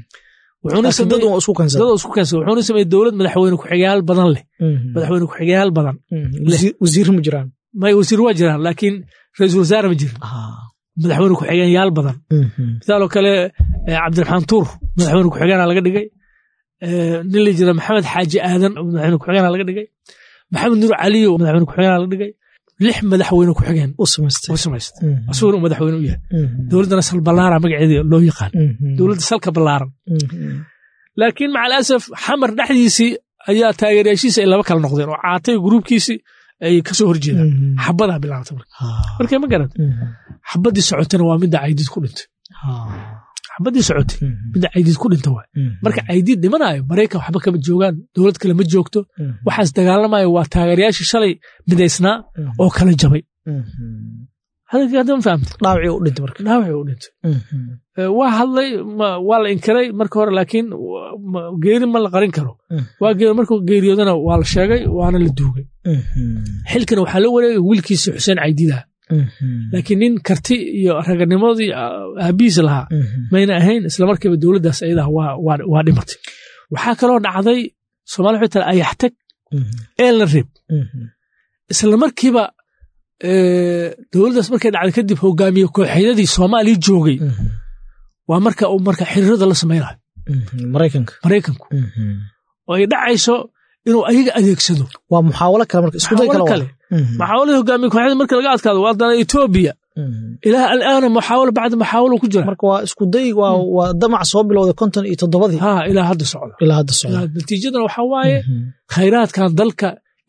isku keensa wuxuuna sameeyey dowlad madaxweyne ku-xigayaal badan leh madaxweyne ku-xigayaal badan wasiir ma jiraan may wasiir waa jiraan laakiin ra-iisul wasaare ma jirin madaxweyne ku-xigayaal badan misaaloo kale cabdiraxmaan tuur madaxweyne ku-xigaana laga dhigay nin la jira maxamed xaaji aadan madaxweyne ku-xigaana laga dhigay maxamed nuur caliyo madaxweyne ku-xigaana laga dhigay lix madaxweyne ku-xigeen u samaysta asuguna uu madaxweyne u yahay dowladdana sal ballaara magaceeda loo yaqaan dowladda salka ballaaran laakiin maca alasaf xamar dhexdiisii ayaa taageerayaashiisa ay laba kala noqdeen oo caatay gruubkiisii ay ka soo horjeedaan xabadaa bilaabta marka markay ma garan xabadii socotana waa midda caydiid ku dhintay xabadii socotay midda caydiid ku dhinta waay marka caydiid dhimanayo maraykan waxba kama joogaan dowlad kale ma joogto waxaas dagaalamayo waa taageerayaashii shalay midaysnaa oo kala jabay hadda ma fahamta dhaawacii u dhintay marka dhaawacii u dhintay waa hadlay waa la inkiray marka hore laakiin geeri ma la qarin karo waa geeri markuu geeriyoodana waa la sheegay waana la duugay xilkana waxaa la wareegay wiilkiisa xuseen caydiidaha laakiin nin karti iyo raganimadii aabihiis lahaa mayna ahayn islamarkiiba dowladdaas ayadaa waa dhimatay waxaa kaloo dhacday somalia waxay tala ayaxtag eelna reeb islamarkiiba dowladdaas markay dhacday kadib hogaamiye kooxeedadii soomaaliya joogay waa marka uu marka xiriirada la samaynayo maraykanka maraykanku oo ay dhacayso inuu ayaga adeegsado waa muxaawalo kale marka iskuday kale muxaawalada hogaamiye kooxeeda marka laga adkaado waa dana etoobiya ilaa alaana muxaawalo bacda muxaawalo ku jira marka waa iskuday waa damac soo bilowday konton iyo toddobadii ha ilaa hadda socda ilaa hadda socda natiijadana waxaa waaye khayraadkan dalka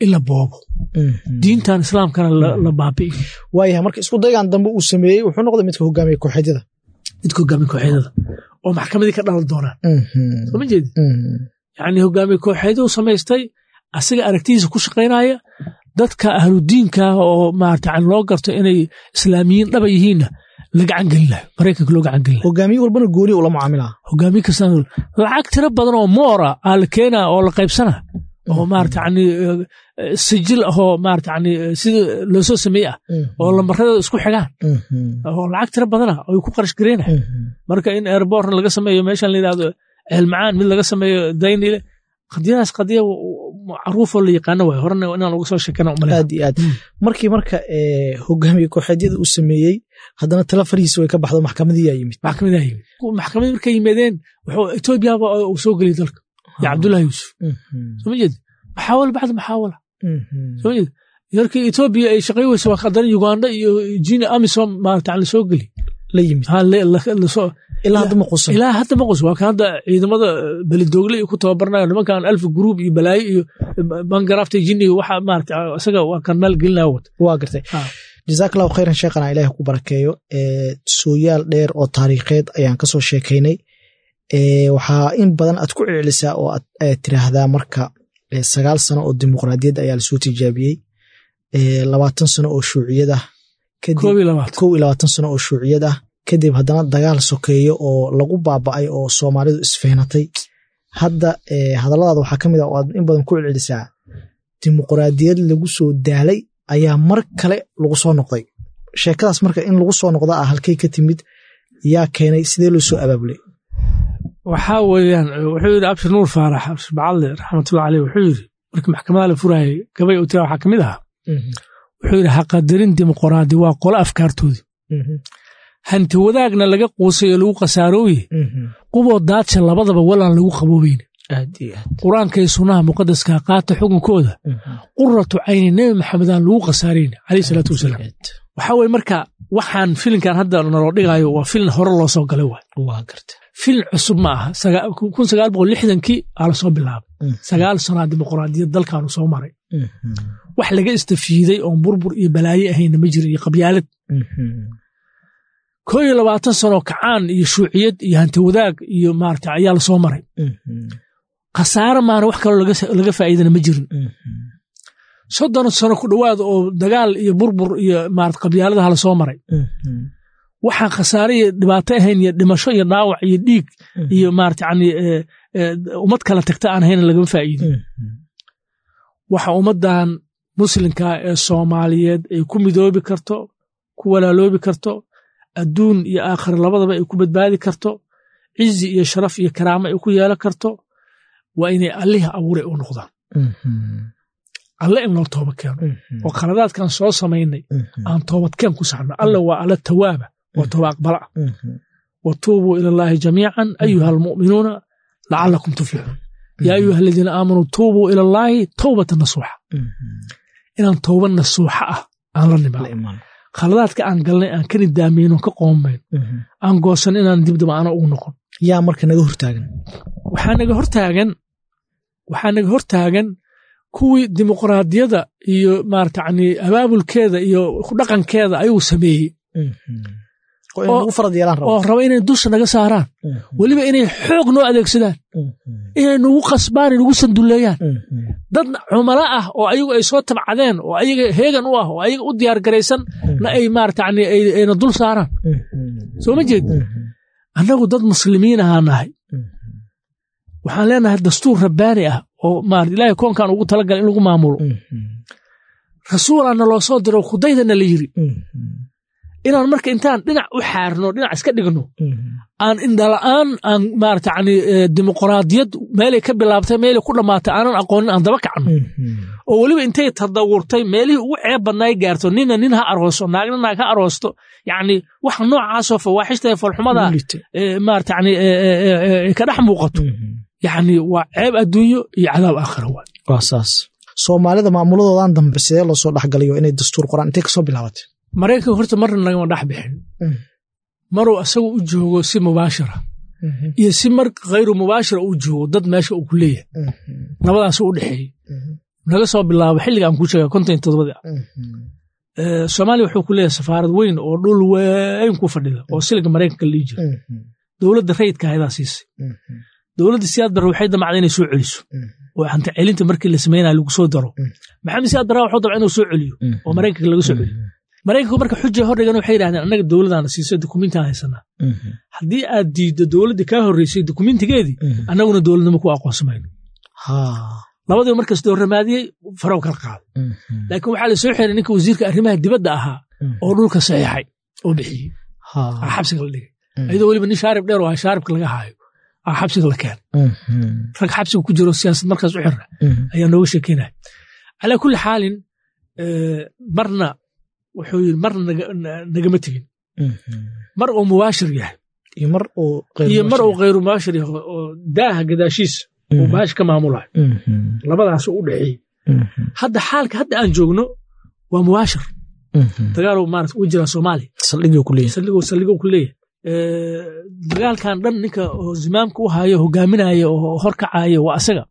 in la boobo diintan islaamkana la baabi'i waayahay marka isku daygan dambe uu sameeyey wuxuu noqday midka hogaamiya kooxeedyada midka hogaamiya kooxeedyada oo maxkamadii ka dhalan doonaan soo ma jeedi yani hogaamiya kooxeedyadu samaystay asaga aragtidiisa ku shaqaynaya dadka ahludiinka oo maarata loo garto inay islaamiyiin dhaba yihiinna la gacan gelinayo maraykanka loo gacan gelinayo hogaamiye walbana gooni ula mucaamilaa hogaamiye kasta lacag tiro badan oo moora aa la keenaa oo la qaybsana oo maarata yani sijil ahoo maarata yani sida loo soo sameeye ah oo lambaradooda isku xigaan oo lacag tiro badana ay ku qarash gareynaya marka in airbortna laga sameeyo meeshan la yidhahdo ceelmacaan mid laga sameeyo daynile qadiyadaas qadiya caruufoo la yaqaano waay horena inaan uga soo sheekana umale aad iyo aad markii marka hogaamiye kooxeedyada uu sameeyey haddana tala farihiisa way ka baxdo maxkamadiyaa yimid maxkamadaa yimid maxkamadii markay yimaadeen wuxuu etoobiyaba uu soo geliyay dalka iyo cabdullahi yuusuf soo ma jeed maxaawala bacda maxaawala soo ma jeed yarkii etoobiya ay shaqay weysa waa haddana uganda iyo jini amisom maarata la soo geli la yimid ilaa hadda ma qusan ilaa hadda ma qus waa kan hadda ciidamada beledoogle ku tababarnayo nimankan alfa gruub iyo balaayo iyo bangarafta jiniga waxa maarata isaga waa kan maal gelinaya wata waa gartay jazaak allahu khayran sheekhana ilaah ku barakeeyo sooyaal dheer oo taariikheed ayaan kasoo sheekaynay waxaa in badan aad ku celcelisaa oo aad tiraahdaa marka sagaal sano oo dimuqraadiyad ayaa lasoo tijaabiyey labaatan sano oo shuuciyad ah kow iyo labaatan sano oo shuuciyad ah kadib haddana dagaal sokeeyo oo lagu baaba'ay oo soomaalidu isfehnatay hadda hadalladaada waxaa ka mid ah oo aad in badan ku celcelisaa dimuqraadiyad lagu soo daalay ayaa mar kale lagu soo noqday sheekadaas marka in lagu soo noqda ah halkay ka timid yaa keenay sidee loo soo abaabulay waxaa weeyaan wuxuu yidhi abshir nuur faarax abshir bacadle raxmatullahi caleyh wuxuu yidhi markii maxkamada la furayay gabay u tira waxaa ka mid ahaa wuxuu yidhi haqadarin dimuqraadi waa qolo afkaartoodii hanti wadaagna laga quusay oo lagu khasaarooye quboo daadsha labadaba walaan lagu qaboobeyn qur-aankay sunnaha muqadaskaa qaata xukunkooda quratu cayni nebi maxamedaan lagu khasaarayn caleyh salaatu wasalaam waxaa weye marka waxaan filinkan hadda naloo dhigaayo waa filin hore loo soo galay waay filin cusub ma aha kun sagaal boqol lixdankii aa lasoo bilaabay sagaal sanaa dimuqraadiyad dalkaanu soo maray wax laga istafiiday oon burbur iyo balaaye ahayna ma jiro iyo qabyaalad koo iyo labaatan sanoo kacaan iyo shuuciyad iyo hanti wadaag iyo maarata ayaa lasoo maray khasaare maana wax kaloo laga faa'iidana ma jirin soddon sano ku dhowaada oo dagaal iyo burbur iyo maarata qabyaaladaha lasoo maray waxaan khasaare iyo dhibaato ahayn iyo dhimasho iyo dhaawac iyo dhiig iyo maarata yani ummad kala tagta aan ahayn lagama faa'iidin waxa ummaddan muslimka ee soomaaliyeed ay ku midoobi karto ku walaaloobi karto adduun iyo aakhira labadaba ay ku badbaadi karto cizi iyo sharaf iyo karaamo ay ku yeelan karto waa inay allihii abuuray u noqdaan alle in loo tooba keeno oo khaladaadkan soo samaynay aan toobadkeen ku saxno alle waa alle tawaaba waa tooba aqbala ah wa tuubuu ila allaahi jamiican ayuha almu'minuuna lacalakum tuflixuun yaa ayuha aladiina aamanuu tuubuu ila allaahi towbata nasuuxa inaan tooba nasuuxa ah aan la nimaan khaladaadka aan galnay aan ka nidaameyno ka qoomayn aan goosan inaan dibdaba ana ugu noqon yaa marka naga hortaagan waxaa naga hortaagan waxaa naga hortaagan kuwii dimuqraadiyada iyo maarata yani abaabulkeeda iyo dhaqankeeda ayuu sameeyey oo raba inay dusha naga saaraan weliba inay xoog noo adeegsadaan inay nagu qasbaan nagu sanduleeyaan dad cumalo ah oo ayagu ay soo tabcadeen oo ayaga heegan u ah oo ayaga u diyaar garaysan na ay maarata yani ayna dul saaraan soo ma jeed annagu dad muslimiin ahaa nahay waxaan leenahay dastuur rabbaani ah oo maarata ilaahay koonkan ugu talagalay in lagu maamulo rasuulaana loo soo diro kudaydana la yiri inaan marka intaan dhinac u xaarno dhinac iska dhigno aan indhala'aan aan maarata yani dimuqraadiyad meelay ka bilaabtay meelay ku dhammaatay aanan aqoonin aan daba kacno oo weliba intay tadawurtay meelihii ugu ceeb badnaay gaarto nina nin ha arooso naagna naag ha aroosto yacni waxa noocaasoo fawaaxishta ee falxumada maarata yani ka dhex muuqato yacni waa ceeb adduunyo iyo cadaab aakhira waay waa saas soomaalida maamuladoodan dambe sidee loo soo dhexgalayo inay dastuur qoraan intay kasoo bilaabatay maraykanka horta marna nagama dhex bixin maruu asagu u joogo si mubaashira iyo si mar khayru mubaashira uu joogo dad meesha uu ku leeyahay labadaasuu u dhexeeyey naga soo bilaabo xilliga aan kuu sheega konton iyo todobadii ah soomaaliya wuxuu ku leeyahay safaarad weyn oo dhul weyn ku fadhida oo siliga maraykanka la dhihi jira dowladda rayidka ahadaa siisay dowladda siyaad barre waxay damacday inay soo celiso oo hanta celinta markii la sameynaya lagu soo daro maxamed siyaad barre wuxuu damca inuu soo celiyo oo maraykanka laga soo celiyo maraykanku marka xuja hordhigan waxay yidhahdeen annaga dowladaana siisay dukumiintaan haysanaa haddii aad diiddo dowladda kaa horreysay dukumiintigeedii annaguna dowladnimo ku aqoonsamayno labadiiba markas doorramaadiyey farow kala qaaday laakiin waxaa la soo xiray ninka wasiirka arrimaha dibadda ahaa oo dhulka saxiixay oo bixiyey aa xabsiga la dhigay iyadoo weliba nin shaarib dheer oo ah shaaribka laga haayo aa xabsiga la keenay rag xabsiga ku jiro siyaasad markaas u xira ayaa nooga sheekeynaya calaa kulli xaalin marna wuxuu yiri marna nagama tegin mar uu mubaashir yahay iyo mar uu iyo mar uu khayru mubaashir yahay oo daaha gadaashiisa uu baash ka maamulayo labadaas u dhexeeyey hadda xaalka hadda aan joogno waa mubaashir dagaal maarata u jira soomaaliya saldhiguu ku leeyahay saldhiguu saldhiguu ku leeyahay dagaalkan dhan ninka oo zimaamka u hayo hogaaminaya oo horkacaya waa asaga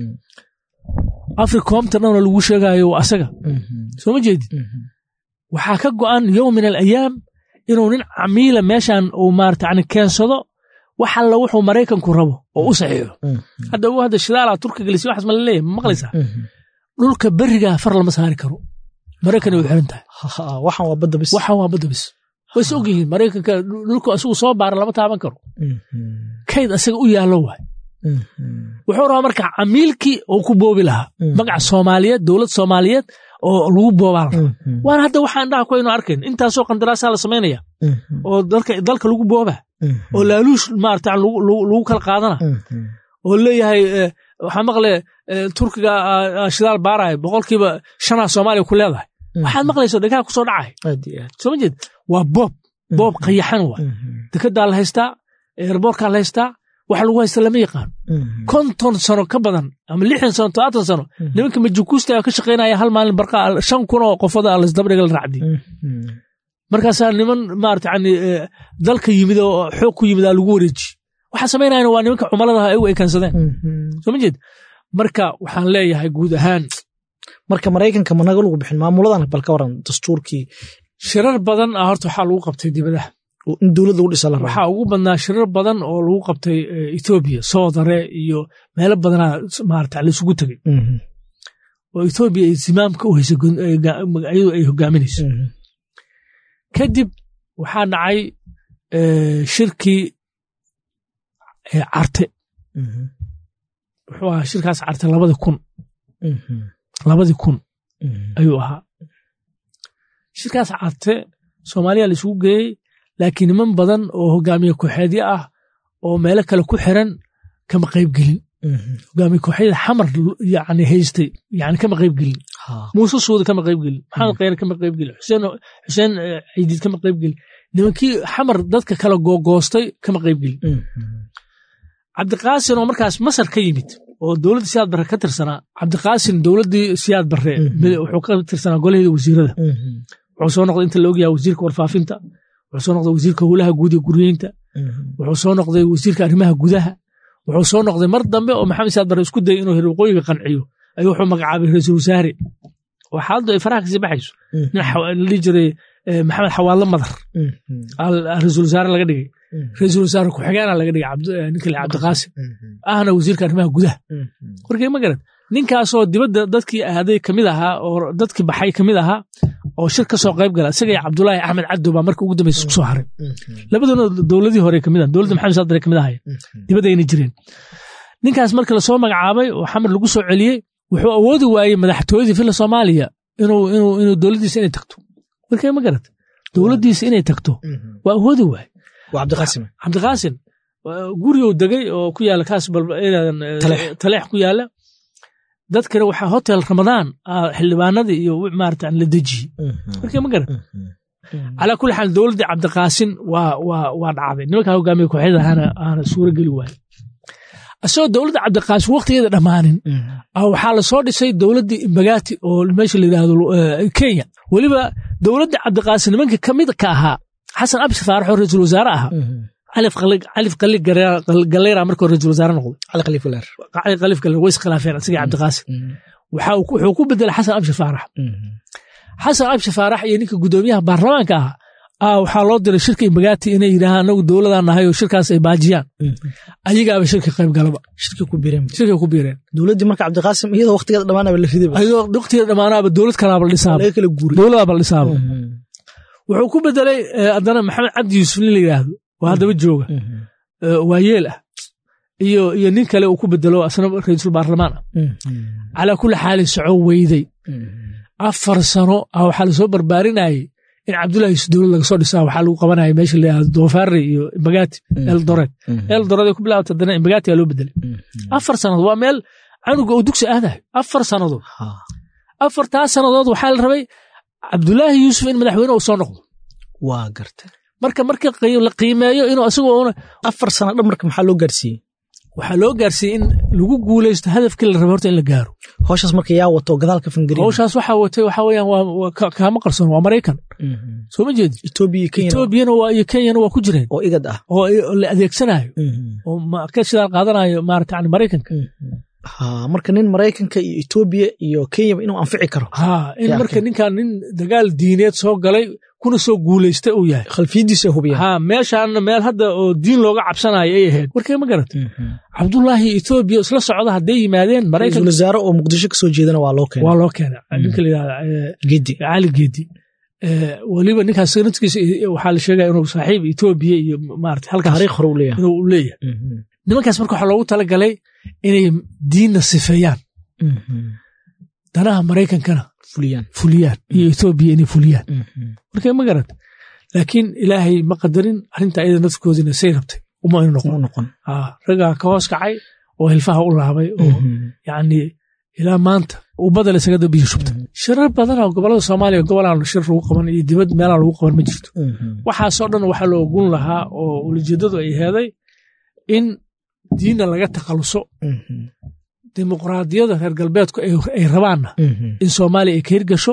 africomta dhanoo lagu sheegayo waa asaga soo ma jeedid waxaa ka go'an yowm min alayaam inuu nin camiila meeshan uu maarata yani keensado wax alla wuxuu maraykanku rabo oo u saxiixo hadda u hadda shidaala turka gelisi waxaas ma la leeyahay ma maqlaysaa dhulka berigaa far lama saari karo maraykanay u xiran tahay waxan waa badda bis waxan waa badda bis way is og yihiin maraykanka dhulku asigu soo baara lama taaban karo kayd asaga u yaallo waay wuxuu rabaa marka camiilkii uu ku boobi lahaa magaca soomaaliyeed dowlad soomaaliyeed oo lagu boobaa la rabaa waana hadda waxaan dhaha ku aynu arkayn intaasoo qandaraasaa la samaynaya oo dalka lagu boobaa oo laaluush maarata lagu kala qaadana oo leeyahay waxaa maqle turkiga shidaal baaraya boqolkiiba shanaa soomaaliya ku leedahay waxaad maqlayso dhegaha ku soo dhacay soo ma jeed waa boob boob qayaxan waa dekedaa la haystaa eerboorkaa la haystaa waxa lagu haysta lama yaqaan konton sano ka badan ama lixdan sano todobaatan sano nimanka majukuusta ka shaqaynaya hal maalin barqa shan kun oo qofada lasdabdhiga la raacdi markaasaa niman maarata yani dalka yimid oo xoog ku yimid aa lagu wareeji waxaa samaynayana waa nimanka cumaladaha ay u ekansadeen soo ma jeed marka waxaan leeyahay guud ahaan marka maraykanka managa lagu bixin maamuladan bal ka waran dastuurkii shirar badan ah horta waxaa lagu qabtay dibadaha in dowlad lagu dhisa la rabo waxaa ugu badnaa shirar badan oo lagu qabtay etoobiya soodare iyo meelo badanaa maarata laisugu tegey oo etoobiya ay zimaamka u haysa iyadu ay hogaaminayso kadib waxaa dhacay shirkii carte wuxuu ahaa shirkaas carte labadii kun labadii kun ayuu ahaa shirkaas carte soomaaliya laisugu geeyey laakiin niman badan oo hogaamiye kooxeedyo ah oo meelo kale ku xiran kama qaybgelin hogaamiye kooxeeda xamar yani haystay yani kama qaybgelin muuse suuda kama qaybgelin maxamed kheyre kama qaybgelin xuseen xuseen ciidiid kama qaybgelin nimankii xamar dadka kala googoostay kama qaybgelin cabdiqaasin oo markaas masar ka yimid oo dowladda siyaad barre ka tirsanaa cabdiqaasin dowladdii siyaad barre wuxuu ka tirsanaa golaheeda wasiirada wuxuu soo noqday inta la ogyaha wasiirka warfaafinta wuxuu soo noqday wasiirka howlaha guud iyo guryeynta wuxuu soo noqday wasiirka arrimaha gudaha wuxuu soo noqday mar dambe oo maxamed siyaad barre isku dayay inuu hirwaqooyiga qanciyo ayuu wuxuu magacaabay ra-iisul wasaare oo xaaladdu ay faraha kasii baxayso nin ladhihi jiray maxamed xawaadlo madar ra-iisul wasaare laga dhigay ra-iisul wasaare ku-xigeena laga dhigay ninka le cabdiqaasim ahna wasiirka arrimaha gudaha warkay ma garad ninkaasoo dibadda dadkii aaday kamid ahaa oo dadkii baxay kamid ahaa oo shir ka soo qayb gala isaga iyo cabdulaahi axmed cabdo baa marka ugu dambeysa isku soo haray labadoona dowladii hore kamid ah dowladda maxamed saadare kamid ahaye dibadayna jireen ninkaas marka lasoo magacaabay oo xamar lagu soo celiyey wuxuu awoodi waayey madaxtooyadii filla soomaaliya inuu dowladdiisa inay tagto warkay ma garad dowladdiisa inay tagto waa awoodi waaye cabdiqaasim cabdiqaasim gurigou degay oo ku yaala kaas taleex ku yaala dadkana waxaa hotel ramadaan xildhibaanadii iyo maarata la dejiyey markay ma garan calaa kulli xaal dowladdii cabdiqaasin waa dhacday nimankaa hogaamiye kooxyada aana suuro geli waaye asagoo dowladda cabdiqaasin waqtigeeda dhammaanin waxaa lasoo dhisay dowladdii imbagaati oo meesha la yidhaahdo kenya weliba dowladda cabdiqaasin nimanka ka mid ka ahaa xasan abshir faarax oo ra-iisul wasaare ahaa calif qali galeyra markuu ra-iisul wasaare noqday cali khaliif walaar cali khaliif galeer way iskhilaafeen asiga cabdiqaasim wuxuu ku bedelay xasan abshi faarax xasan abshi faarax iyo ninka gudoomiyaha baarlamaanka ah ah waxaa loo diray shirka imbagaati inay yidhaahaan anagu dowladaan nahay oo shirkaas ay baajiyaan ayagaaba shirka qayb galaba shirka ku biireen shirkay ku biireen dowladdii marka cabdiqaasim iyadoo waqtigeeda dhammaanaba la riday ayadoo waqtigeeda dhammaanaaba dowlad kalaaba la dhisaaba laga kala guuray dowladaaba la dhisaaba wuxuu ku bedelay haddana maxamed cabdi yuusuf nin la yidhaahdo oo haddaba jooga waa yeel ah iyo iyo nin kale uu ku bedelo asna ra'iisul baarlamaan ah calaa kulli xaalin soco weyday afar sano ah waxaa lasoo barbaarinayay in cabdullahi yuusuf dowlad laga soo dhisaa waxaa lagu qabanaya meesha la yidhahdo doofaari iyo imbagaati eldoret eldoret ay ku bilaabta haddana imbagaati aa loo bedelay afar sannadood waa meel canuga oo dugsi aadayo afar sannadood afartaas sannadood waxaa la rabay cabdullaahi yuusuf in madaxweyne uu soo noqdo waa garta marka marka la qiimeeyo inuu isagoo afar sana dhan marka maxaa loo gaarsiiyey waxaa loo gaarsiiyey in lagu guulaysto hadafkii la rabay horta in la gaaro howshaas marka yaa wato gadaalka fangari howshaas waxaa watay waxaa weeyaan waa kaama qarsoon waa maraykan soo ma jeedi etoobiya kenya etoobiyana waa iyo kenyana waa ku jireen oo igad ah oo la adeegsanayo oo ka shidaal qaadanayo maarata yani maraykanka ha marka nin maraykanka iyo etoobiya iyo kenyaba inuu anfici karo ha in marka ninkan nin dagaal diineed soo galay kuna soo guulaysta uu yahay khalfiyadiisa hubiya ha meeshaana meel hadda oo diin looga cabsanayo ay ahayd warkee ma garata cabdullaahi etoobiya isla socda hadday yimaadeen maraykan wasaare oo muqdisho kasoo jeedana waa loo keenay waa loo keenay ninka la yidhahda gedi cali gedi weliba ninkaas sanadkiisa waxaa la sheegaya inuu saaxiib etoobiya iyo maarata halkaas taariikh hore u leeyahay inuu leeyahay nimankaas marka waxaa loogu talagalay inay diinna sifeeyaan danaha maraykankana fuliyaan fuliyaan iyo etoobiya inay fuliyaan marka ma garata laakiin ilaahay ma qadarin arrinta ayada nafkoodina say rabtay uma inu noqon noqon raggaa ka hoos kacay oo hilfaha u laabay oo yacni ilaa maanta ubbada la isaga dambiyo shubta shirar badan oo gobolada soomaaliya gobolaan shir lagu qaban iyo dibad meelaan lagu qaban ma jirto waxaasoo dhan waxaa loo ogun lahaa oo ulijeedadu ay heeday in diinna laga takhaluso dimuqraadiyada reer galbeedku ay rabaanna in soomaaliya ay ka hirgasho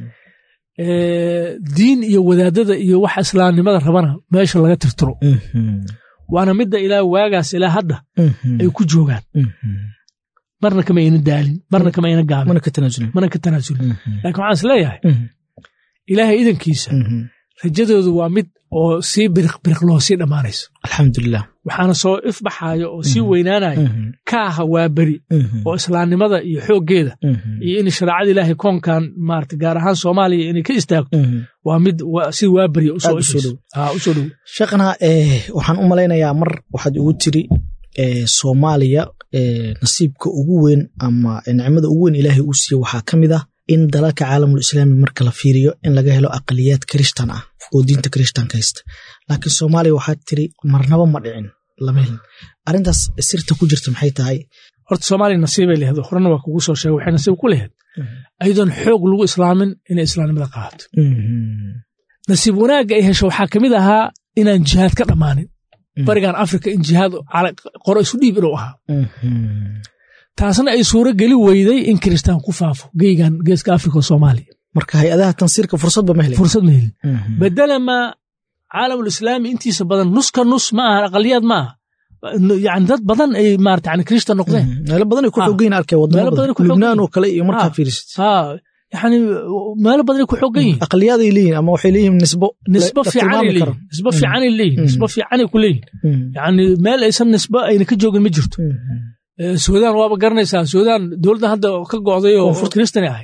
diin iyo wadaadada iyo waxa islaamnimada rabana meesha laga tirtiro waana midda ilaa waagaas ilaa hadda ay ku joogaan marna kama ayna daalin marna kama ayna gaabin mana ka tanaasulin mana ka tanaasulin laakiin waxaan is leeyahay ilaahay idankiisa rajadoodu waa mid oo sii biriq biriq loo sii dhammaanayso alxamdulilah waxaana soo ifbaxayo oo sii weynaanayo ka aha waa beri oo islaamnimada iyo xooggeeda iyo in shareecada ilaahay koonkan maarata gaar ahaan soomaaliya inay ka istaagto waa mid si waa beriya usoo dhow sheekhana waxaan u malaynayaa mar waxaad ugu tiri soomaaliya nasiibka ugu weyn ama nicmada ugu weyn ilaahay uu siiye waxaa ka mid ah in dalalka caalamul islaami marka la fiiriyo in laga helo aqaliyaad kirishtan ah oo diinta kirishtanka haysta laakiin soomaaliya waxaad tiri marnaba ma dhicin lama helin arrintaas sirta ku jirta maxay tahay horta soomaaliya nasiibay lehed horena waa kugu soo sheegay waxay nasiib ku lehed ayadoon xoog lagu islaamin inay islaamnimada qaadato nasiib wanaagga ay hesho waxaa ka mid ahaa inaan jihaad ka dhammaanin barigan afrika in jihaad qoro isu dhiib inuu ahaa taasna ay suuro geli weyday in kiristaan ku faafo geygan geeska afrika oo soomaaliya marka hay-adaha tansiirka fursadba ma helin fursad ma helin bedelama caalamul islaami intiisa badan nuska nus ma aha aqaliyaad ma aha yani dad badan ay maarata yani kirishtan noqdeen meelo badan ay ku xoogayin arkay wadamo badan lubnaan oo kale iyo markaa fiirisid ha yani meelo badan ay ku xoogan yihin aqaliyaad ay leeyihin ama waxay leeyihin nisbo nisbo fiicanay leeyihin nisbo fiicanay leeyihin nisbo fiicanay ku leeyihin yani meel aysan nisbo ayna ka joogin ma jirto suudaan waaba garanaysaa suudaan dowladda hadda ka go'day oo kiristani ahay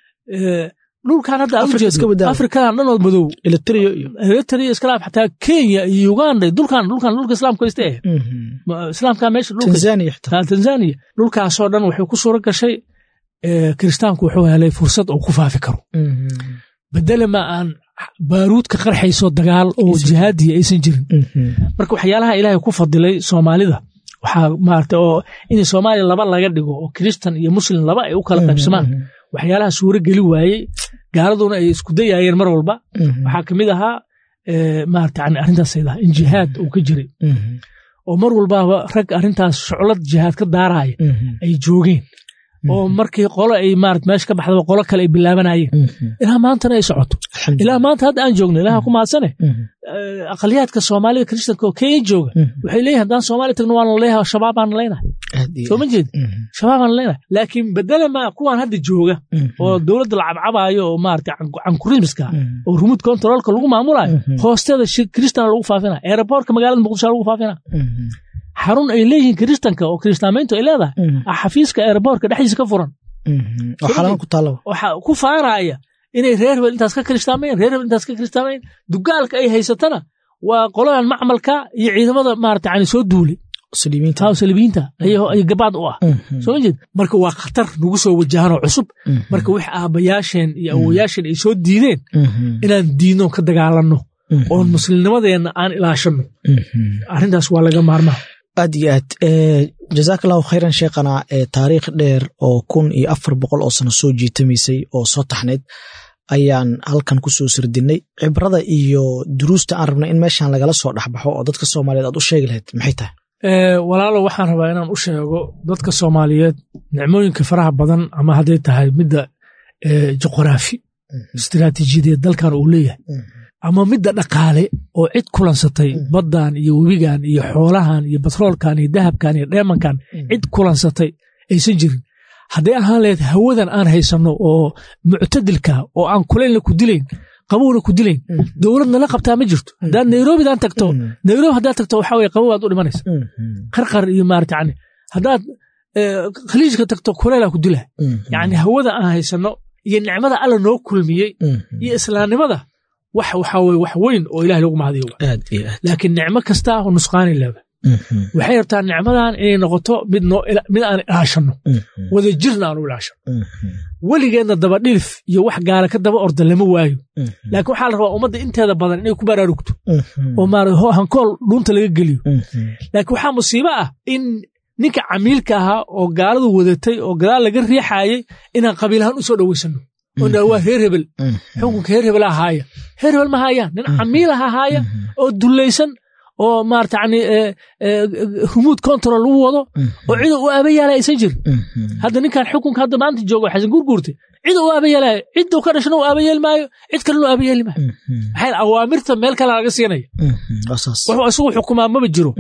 dhulkan hadda afrikadan dhan oo madow eritrea iyo eritrea iskalaaf xataa kenya iyo uganda dulkan dhulkan dhulka islaamka haysta eh islaamka meesha tanzania xitaa tanzania dhulkaasoo dhan waxay ku suuro gashay kiristaanku wuxuu helay fursad uu ku faafi karo bedelama aan baaruudka qarxayso dagaal oo jihaadiya aysan jirin marka waxyaalaha ilaahay ku fadilay soomaalida waxaa maarata oo in soomaaliya laba laga dhigo oo kiristan iyo muslim laba ay u kala qaybsamaan waxyaalaha suuro geli waayey gaaladuna ay isku dayaayeen mar walba waxaa ka mid ahaa maarata yani arrintaas aydaha in jihaad uu ka jiray oo mar walbaaba rag arrintaas shuclad jihaad ka daaraaya ay joogeen oo markii qolo ay maarata meesha ka baxdaba qolo kale ay bilaabanayeen ilaa maantana ay socoto ilaa maanta hadda aan joogno ilaha ku mahadsane aqaliyaadka soomaalida kristanka oo kenya jooga waxay leeyihin haddaan soomaaliya tagno waan laleeyahay shabaab baan leenahay soo ma jeed shabaabaan leenahay laakiin bedele ma kuwaan hadda jooga oo dowladda la cabcabaayo oo maarata cankurismiska oo remote controlka lagu maamulayo hoosteeda kristan lagu faafina aeroboortka magaalada muqdisho lagu faafina xarun ay leeyihiin kiristanka oo kiristaamayntu ay leedahay xafiiska aeroboortka dhexdiisa ka furan waxa ku faanaya inay reer hebel intaas ka kiristaamayeen reer hebel intaas ka kiristaamayeen dugaalka ay haysatana waa qoladan macmalka iyo ciidamada maarata yani soo duulay salibiinta ay gabaad u ah soo ma jeed marka waa khatar nagu soo wajahanoo cusub marka wix aabbayaasheen iyo awoyaasheen ay soo diideen inaan diidno ka dagaalanno oon muslimnimadeenna aan ilaashanno arrintaas waa laga maarmaa aad iyo aad jazaak allahu khayran sheekhana taariikh dheer oo kun iyo afar boqol oo sano soo jiitamaysay oo soo taxnayd ayaan halkan ku soo sirdinnay cibrada iyo duruusta aan rabnay in meeshan lagala soo dhexbaxo oo dadka soomaaliyeed aad u sheegi lahayd maxay tahay walaalo waxaan rabaa inaan u sheego dadka soomaaliyeed nicmooyinka faraha badan ama hadday tahay midda juqraafi istiraatiijiyadeed dalkan uu leeyahay ama midda dhaqaale oo cid kulansatay baddan iyo webigan iyo xoolahan iyo batroolkan iyo dahabkan iyo dheemankan cid kulansatay aysan jirin hadday ahaan lahayd hawadan aan haysanno oo muctadilka oo aan kulaynla ku dilayn qabowna ku dilayn dowladna la qabtaa ma jirto haddaad nairobidaan tagto nairobi haddaad tagto waxaa weye qabow aad u dhimanaysa qarqar iyo maarata yani haddaad khaliijka tagto kuleylaa ku dilaa yani hawada aan haysanno iyo nicmada alla noo kulmiyey iyo islaamnimada wax waxaa weye wax weyn oo ilahay lagu mahadiyo laakiin nicmo kasta oo nusqaani laba waxay rabtaa nicmadan inay noqoto mid aan ilaashanno wada jirna aan u ilaashanno weligeedna dabadhilif iyo wax gaala ka daba orda lama waayo laakiin waxaa la rabaa ummadda inteeda badan inay ku baraarugto oo maara hankool dhuunta laga geliyo laakiin waxaa musiibo ah in ninka camiilka ahaa oo gaaladu wadatay oo gadaal laga riixaayay inaan qabiilahaan u soo dhowaysanno oo waa reer hebel xukunka reer hebel ahaaya reer hebel ma haayaan nin camiil ah ahaaya oo dullaysan oo maarata yani remote control lagu wado oo cida u aaba yaalaya aysan jirin hadda ninkan xukunka hadda maanta joogo xasan gurguurte cida u aaba yeelaya cidda ka dhashana u aaba yeeli maayo cid kalena u aaba yeeli maayo maxay awaamirta meel kale laga siinaya wuxuu isagu xukumaa maba jiro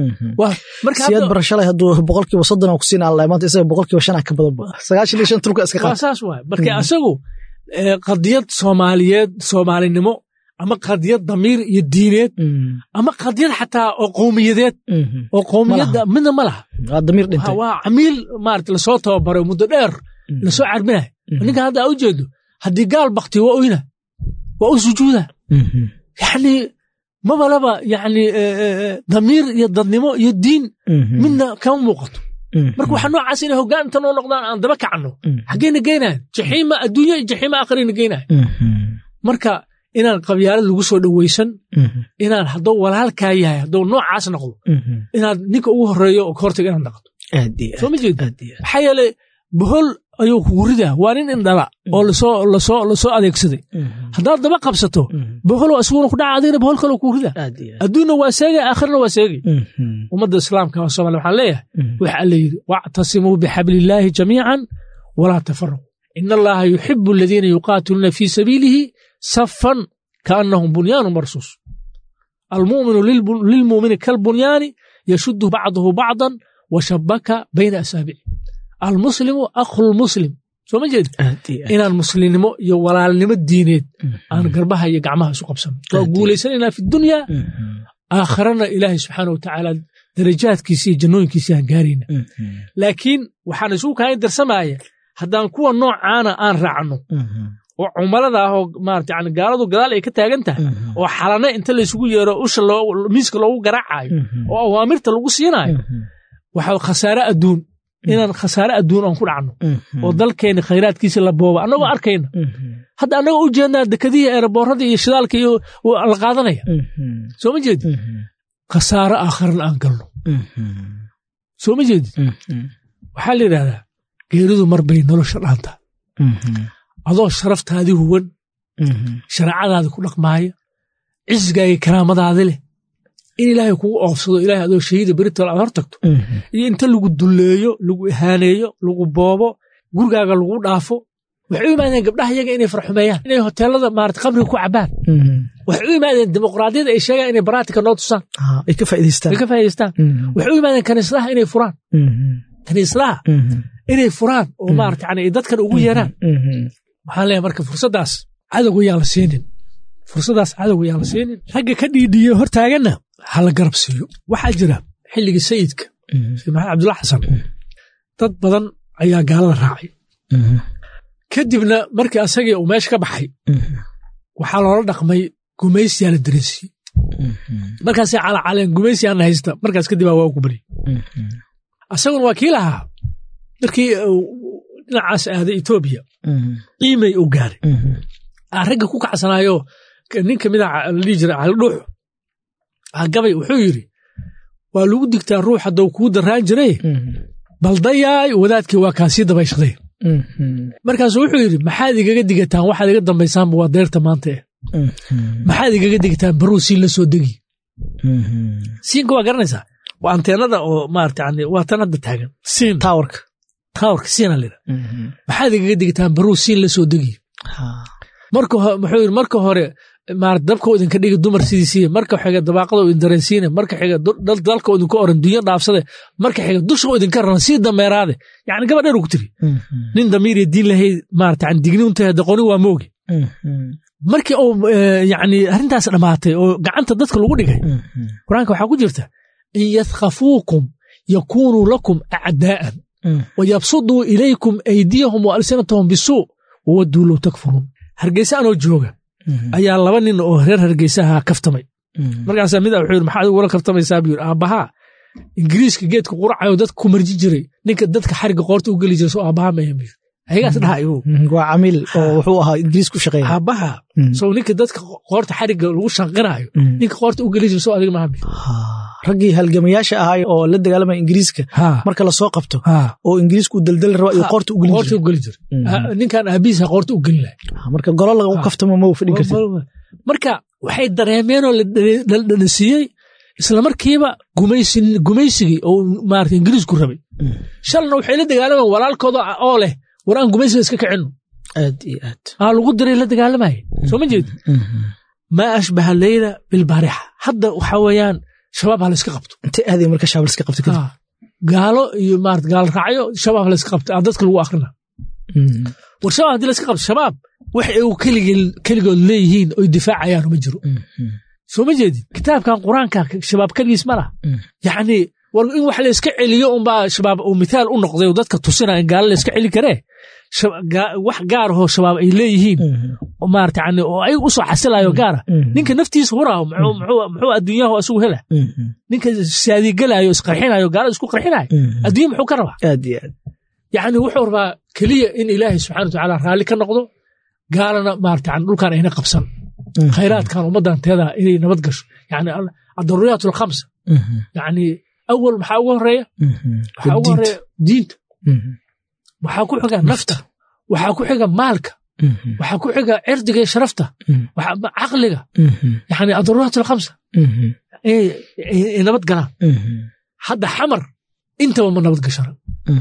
siyaad barashalay hadduu boqolkiiba soddon ku siin alla maanta isaga boqolkiiba shan ka badanba sagaashan iyo shan tulka iska qaata saas waay marka isagu qadiyad soomaaliyeed soomaalinimo ama qadiyad damiir iyo diineed ama qadiyad xataa oo qowmiyadeed oo qowmiyadda midna ma laha waa camiil maarata lasoo tababaray muddo dheer lasoo carbinaya ninkan hadda aa u jeedo haddii gaal bakti waa oyna waa u sujuuda yani mabalaba yani damiir iyo dadnimo iyo diin midna kama muuqato marka waxaa noocaas inay hoggaan inta noo noqdaan aan daba kacanno xaggeyna geynayan jaxiima adduunya iyo jaxiima aakhirayna geynayan marka inaan qabyaalad lagu soo dhowaysan inaan hadduu walaalkaa yahay hadduu noocaas noqdo inaad ninka ugu horeeyo oo kahortaga inaad naqdo soo ma jeed maxaa yeele bohol ayuu kugu ridaa waa nin indhala oo lasoo adeegsaday haddaad daba qabsato bohol waa isaguna ku dhaca adigna bohol kaloo kugu ridaa adduunna waa seegay aakhirna waa seegay ummadda islaamka waa somalia waxaan leeyahay waxa alla yidhi wactasimuu bixablillaahi jamiican walaa tafaraquu ina allaha yuxibu aladiina yuqaatiluuna fii sabiilihi safan kaannahum bunyaanu marsuus almuminu lilmumini kalbunyaani yashuddu bacduhu bacdan washabaka bayna asaabici almuslimu akhulmuslim soo ma jeed inaan muslimnimo iyo walaalnimo diineed aan garbaha iyo gacmaha isu qabsano waa guulaysanaynaa fi dunya aakharana ilaahay subxaana watacaala darajaadkiisi iyo jannooyinkiisi aan gaarayna laakiin waxaan isugu kaain darsamaya haddaan kuwa noocaana aan raacno oo cumalada ah oo maarata yani gaaladu gadaal ay ka taagan tahay oo xalane inta laysugu yeero usha miiska loogu garaacayo oo awaamirta lagu siinaayo waxa khasaare adduun inaan khasaare adduun aan ku dhacno oo dalkeenni khayraadkiisi la booba annagoo arkayna hadda annagoo u jeednaa dekadihii eeraboorada iyo shidaalka iyo la qaadanaya soo ma jeedid khasaare aakharana aan galno soo ma jeedid waxaa la yidhahdaa geeridu mar bay nolosha dhaantaa adoo sharaftaadii huwan shareecadaadii ku dhaqmaaya cisgaagii karaamadaadi leh in ilaahay kugu oofsado ilahay adoo shahiida beritol aad hor tagto iyo inta lagu dulleeyo lagu ihaaneeyo lagu boobo gurigaaga lagu dhaafo waxay u yimaadeen gabdhaha iyaga inay farxumeeyaan inay hoteelada maarata qabriga ku cabaan waxay u yimaadeen dimuqraadiyada ay sheegaan inay baraatika noo tusaan ay ka faa'idaystaan ay ka faa'idaystaan waxay u yimaadeen kaniisadaha inay furaan kaniislaha inay furaan oo maarata yani ay dadkan ugu yeeraan waxaan leeyahay marka fursaddaas cadowga yaan la siinin fursaddaas cadowga yaan la siinin ragga ka dhiidhiyo hortaaganna ha la garab siiyo waxaa jira xilligii sayidka sayid maxamed cabdulla xasan dad badan ayaa gaalada raacay kadibna markii asagii uu meesha ka baxay waxaa loola dhaqmay gumaysiyaa la dareensiiyey markaasay calaacaleen gumaysiyaana haysta markaas kadib aa waa ku baryey asaguna waa kii lahaa markii dhinacaas aaday etoobiya qiimay u gaaray aa ragga ku kacsanaayo nin kamid a la dhihi jiray calidhuux gabay wuxuu yidhi waa lagu digtaa ruux haddou kuu darraan jiray baldayaay wadaadkii waa kaasii dabayshaday markaasuu wuxuu yidhi maxaad igaga digataan waxaad iga dambaysaanba waa deerta maanta eh maxaad igaga digataan baruu siin la soo degi siinka waa garanaysaa waa anteenada oo maarata yani waa tan hadda taagan siin tawarka tawarka siina lida maxaad igaga digataan baruu siin la soo degi marka muxuu yidhi marka hore maarata dabka idinka dhigi dumar sidiisiiye marka xiga dabaaqada idin dareensiine marka xiga dalka idinku oran dunya dhaafsade marka xiga dusha idinka raran sii dameeraade yani gabadheer ku tiri nin damiir iyo diin lahayd maarata yani digni untahay daqoni waa moogi markii uu yani arrintaas dhammaatay oo gacanta dadka lagu dhigay qur-aanka waxaa ku jirta in yathkafuukum yakunuu lakum acdaa'an wayabsuduu ilaykum aydiyahum wa alsinatahum bisuu wawaduu low takfuruun hargeysa anoo jooga ayaa laba nin oo reer hargeysaha kaftamay markaasaa mid a wuxuu yidhi maxaad igula kaftamaysaa buu yidhi aabbahaa ingiriiska geedka quracayo dadka ku marji jiray ninka dadka xariga qoorta u geli jiray soo aabbaha mayan buu ayagaas dhaha igu waa camiil oo wuxuu ahaa ingiriis ku shaqeeya aabbaha sow ninka dadka qoorta xariga lagu shanqinaayo ninka qoorta u geli jiray soo adiga maaha buu raggii halgamayaasha ahaay oo la dagaalamaya ingiriiska marka lasoo qabto oo ingiriisku u daldali raba iyo qoorta u gelin qoorta u geli jiray ninkan aabihiisa qoorta u gelin lahay marka golo lagu kaftamo ma u fadhin kartid marka waxay dareemeenoo la dhanasiiyey isla markiiba gumaysigii oo maarata ingiriisku rabay shalna waxay la dagaalamaan walaalkooda oo leh war aan gumaysiga iska kicino aad iyo aad aa lagu diray la dagaalamaya soo ma jeedi maa ashbaha leyla bilbaarixa hadda waxaa weeyaan shabaab ha la iska qabto intay aaday marka shabaab la iska qabto kadib gaalo iyo maarata gaal raacyo shabaab ha la iska qabto aa dadka lagu akhrina war shabaab haddii la iska qabto shabaab wax ay keligood leeyihiin oy difaacayaan uma jiro soo ma jeedid kitaabkan qur-aanka shabaab keligiis ma lah yacni war in wax la iska celiyo unbaa shabaab uu mithaal u noqday oo dadka tusinaya in gaalo la iska celi karee wax gaar ahoo shabaab ay leeyihiin maarata yani oo ay u soo xasilayo gaara ninka naftiisa huraaho muxuu adduunyahu asugu hela ninka saadiigalayo isqarxinayo gaalada isku qarxinayo adduunya muxuu ka rabaa aad iyo aad yacni wuxuu rabaa keliya in ilaahay subxana wa tacaala raalli ka noqdo gaalana maarata yani dhulkan ayna qabsan khayraadkan ummaddan teeda inay nabad gasho yani adaruuriyaat alkhamsa yani awal maxaa ugu horeeya waxaa ugu horeeya diinta waxaa ku xiga nafta waxaa ku xiga maalka waxaa ku xiga cirdiga iyo sharafta caqliga yani adaruuriyaat alkhamsa ay nabad galaan hadda xamar intaba ma nabad gashana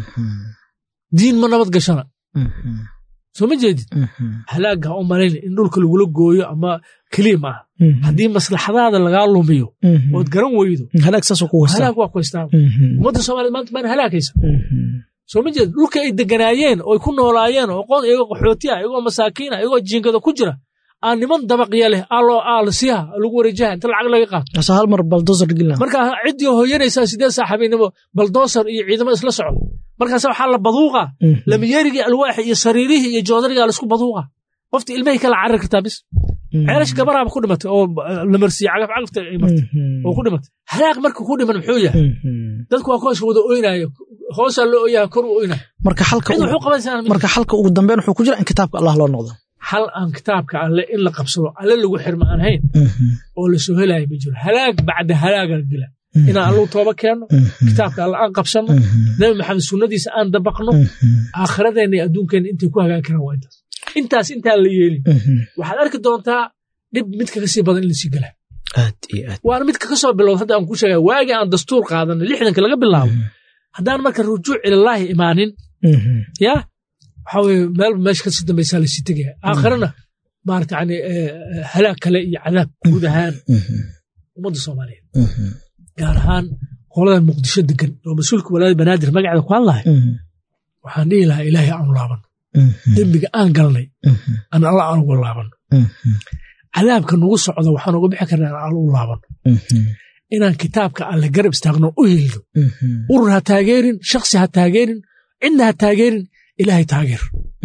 diin ma nabad gashana soo ma jeedid halaaga u malayna in dhulka lagula gooyo ama keliya maaha haddii maslaxadaada lagaa lumiyo ood garan weydo halaag saasoo ku wasta halaag waa ku haystaa ummadda soomaaliyed maanta maana halaagaysa soo ma jeedid dhulka ay deganaayeen oo ay ku noolaayeen oo qoon iyagoo qaxooti ah iyagoo masaakiin ah iyagoo jiinkada ku jira aa niman dabaqya leh aaloo aalasiyaha lagu wareejaha inta lacag laga qaato asa hal mar baldoosar gilna marka ciddii hooyanaysaa sidee saaxiibaynimo baldoosar iyo ciidamo isla socdo markaas waxaa la baduuqa lamiyerigii alwaaxi iyo sariirihii iyo joodarigaa laisku baduuqa qofta ilmahay kala carari kartaa bis ceelash gabaraaba ku dhimatay oo la marsiiyey cagaf cagafta ay martay oo ku dhimatay halaag marka ku dhiman muxuu yahay dadku waa kuwaas wada oynayo hoosaa loo oyaha kor u oynayo marka xalka cid wuxuu qabanaysaa marka xalka ugu dambeyn wuxuu ku jira in kitaabka allah loo noqdo hal aan kitaabka alle in la qabsado alle lagu xirma aan hayn oo la soo helayo ma jiro halaag bacda halaaga la dila inaan allu tooba keenno kitaabka alle aan qabsanno nabi maxamed sunnadiisa aan dabaqno aakhiradeenna iyo adduunkeenna intay ku hagaagi karaan waa intaas intaas intaan la yeelin waxaad arki doontaa dhib midka kasii badan in lasii gala aad iyo aad waana midka kasoo bilowda hadda aan ku sheegaya waagii aan dastuur qaadanay lixdanka laga bilaabo haddaan marka rujuuc ilallaahi imaanin yaa waxaa weye meelba meesha kasii dambaysaa lasii tegaya aakhirana maarata yani halaag kale iyo cadaab guud ahaan ummadda soomaaliyeed gaar ahaan qoladan muqdisho degan oo mas-uulka walaayada banaadir magaceeda ku hadlahay waxaan dhihi lahaa ilaahay aanu laabano dembiga aan galnay aan alla aan uga laabano cadaabka nagu socda waxaan uga bixi karnaa aan alla u laabano inaan kitaabka alle garab istaagno u hilno urur ha taageerin shaksi ha taageerin cidna ha taageerin ilaahay taageer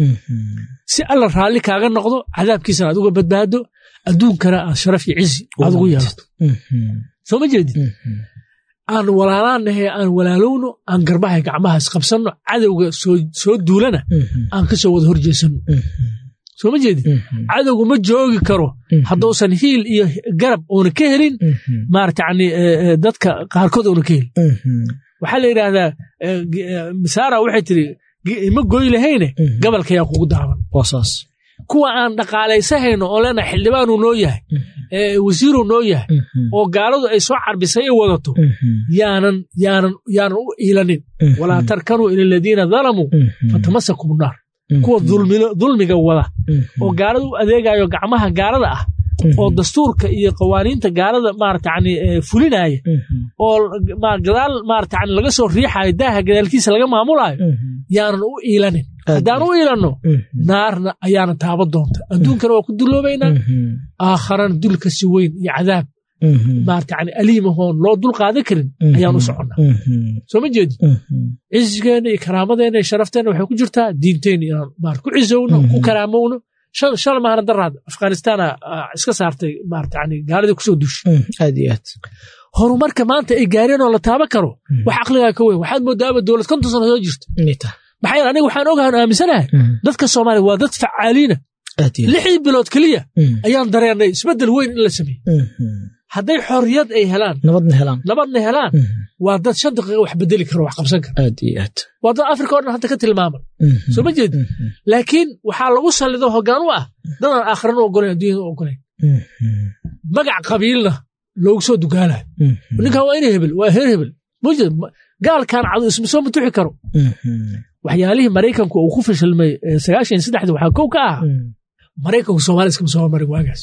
si alla raalli kaaga noqdo cadaabkiisana aad uga badbaado adduunkana aad sharaf iyo cizi aad ugu yeelato soo ma jeedid aan walaalaanahe aan walaalowno aan garbahay gacmaha isqabsanno cadowga soo duulana aan ka soo wada horjeesanno soo ma jeedid cadowgu ma joogi karo hadduusan hiil iyo garab uuna ka helin maarata yani dadka qaarkood uuna ka helin waxaa la yidhaahdaa masaara waxay tiri ima goy lahayne gabalkayaa kugu daaban kuwa aan dhaqaalaysahayno oo leenaha xildhibaanuu noo yahay wasiiruu noo yahay oo gaaladu ay soo carbisay ay wadato yaanan yaanan yaanan u iilanin walaa tarkanuu ila aladiina dalamuu fatamasakum naar kuwa dulmiga wada oo gaalada u adeegayo gacmaha gaalada ah oo dastuurka iyo qawaaniinta gaalada maarata yani fulinaya oo gadaal maarata yani laga soo riixayo daaha gadaalkiisa laga maamulayo yaanan u iilanin haddaan u iilanno naarna ayaana taaba doonta adduunkana waa ku duloobaynaa aakharana dul kasi weyn iyo cadaab maarata yani aliimahoon loo dul qaadan karin ayaan u soconnaa soo ma jeedi cizigeenna iyo karaamadeenna iyo sharafteenna waxay ku jirtaa diinteenna inaan maar ku cizowno ku karaamowno shala maahna daraad afghanistaana iska saartay maarata yani gaaladii kusoo duushay aad iyo aad horumarka maanta ay gaareen oo la taaban karo wax aqligaa ka weyn waxaad moodaaba dowlad konton sano soo jirta maxaa yeele aniga waxaan ogahan aaminsanahay dadka soomaaliya waa dad facaaliina lixdii bilood keliya ayaan dareennay isbeddel weyn in la sameeyey hadday xorriyad ay helaan nabadna helaan nabadna helaan waa dad shan daqiiqa wax bedeli karo wax qabsan kara aad iyo aad waa dad afrika o dhan hadda ka tilmaaman soo ma jeedi laakiin waxaa lagu sallido hoggaan u ah dadaan aakhirana u ogolayn adduunyada u ogolayn magac qabiilna loogu soo dugaalayo ninkan waa ina hebel waa heer hebel mujed gaalkan cadu isma soo matuxi karo waxyaalihii maraykanku uu ku fashilmay sagaashan saddexdi waxaa kow ka ah maraykanku soomaaliya iskama soo marin waagaas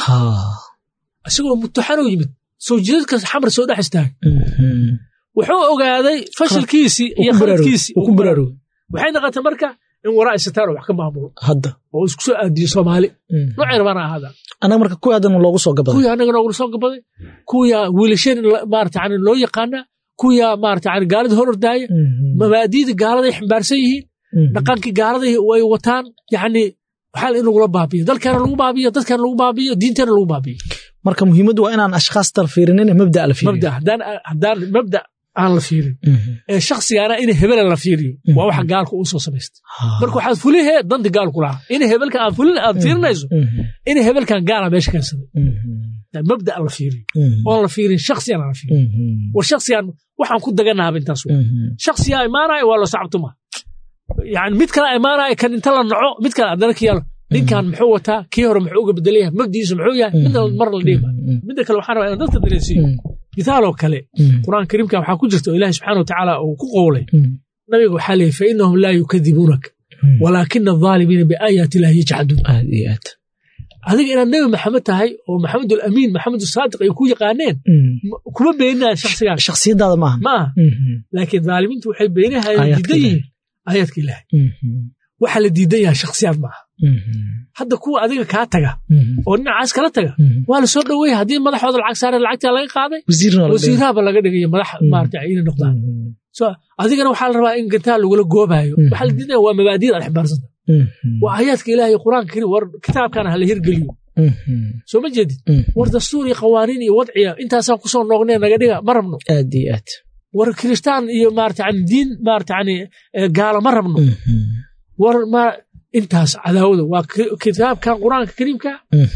isagoo mutuxanoo yimid soo jidadkaas xamar soo dhex istaagay wuxuu ogaaday fashilkiisii iyo khaladkiisii ku baraarugay waxay noqotay marka in waraa isataano wax ka maamulo hadda oo isku soo aadiyo soomaali noocay rabana ahaada annaga marka kuwii haddana loogu soo gabaday kuwii annaga noogula soo gabaday kuwiyaa wiilasheen maarata yani loo yaqaanaa kuwiyaa maarata yani gaalada hor ordaaya mabaadiida gaaladay ximbaarsan yihiin dhaqankii gaaladay way wataan yacni waxaa in lagula baabiyo dalkeena lagu baabiyo dadkeena lagu baabiyo diinteena lagu baabiyo marka muhiimaddu waa inaan ashkhaastan fiirinin mabda la fiiriyo mabda haddaan haddaan mabda aan la fiirin ee shakhsigaana in hebela la fiiriyo waa waxa gaalka uu soo samaystay marka waxaad fulihee danti gaalku lahaa in hebelka aan fulin aad fiirinayso in hebelkan gaala meesha keensaday mabda la fiiriyo oon la fiirin shakhsigan aan la fiirin war shakhsigan waxaan ku daganaaba intaas shakhsigaa imaanaya waa loo sacabtuma yani mid kale imaanaya kan inta la naco mid kale haddana ka yaalo ninkan muxuu wataa kii hore muxuu uga bedel yahay mabdiisu muxuu yahay midna mar la dhiima midda kale waxaan rabaa inaan dadka dareensiiyo mithaaloo kale qur'aan kariimka waxaa ku jirta oo ilaahi subxaana watacaala uu ku qowlay nabiga waxaa leeyahy fa inahum laa yukadibuunaka walaakina adaalimiina biaayaati illaahi yajxaduun aad iyo aad adiga inaad nebi maxamed tahay oo maxamed alamiin maxamed saadiq ay ku yaqaaneen kuma beeninaya shakhsigaan shakhsiyadaada maaha ma aha laakiin dhaalimiintu waxay beenihayaan diidan yihiin aayaadka ilaahay waxaa la diidan yahay shakhsiyaad maaha hadda kuwa adiga kaa taga oo dhinacaas kala taga waa la soo dhoweeya haddii madaxooda lacag saareen lacagtaa laga qaaday wasiiraaba laga dhigaya madax maarata inay noqdaan adigana waxaa la rabaa in gantaa lagula goobaayo waxaa la diidaya waa mabaadiyad aad xibaarsanta waa aayaadka ilaahay qur-aanka kari war kitaabkana hala hirgeliyo soo ma jeedid war dastuur iyo qawaaniin iyo wadciya intaasaan kusoo noognee naga dhiga ma rabno aad iyo aad war kiristaan iyo maarata yani diin maarata yani gaalo ma rabno war intaas cadaawada waa kitaabkan qur-aanka kariimka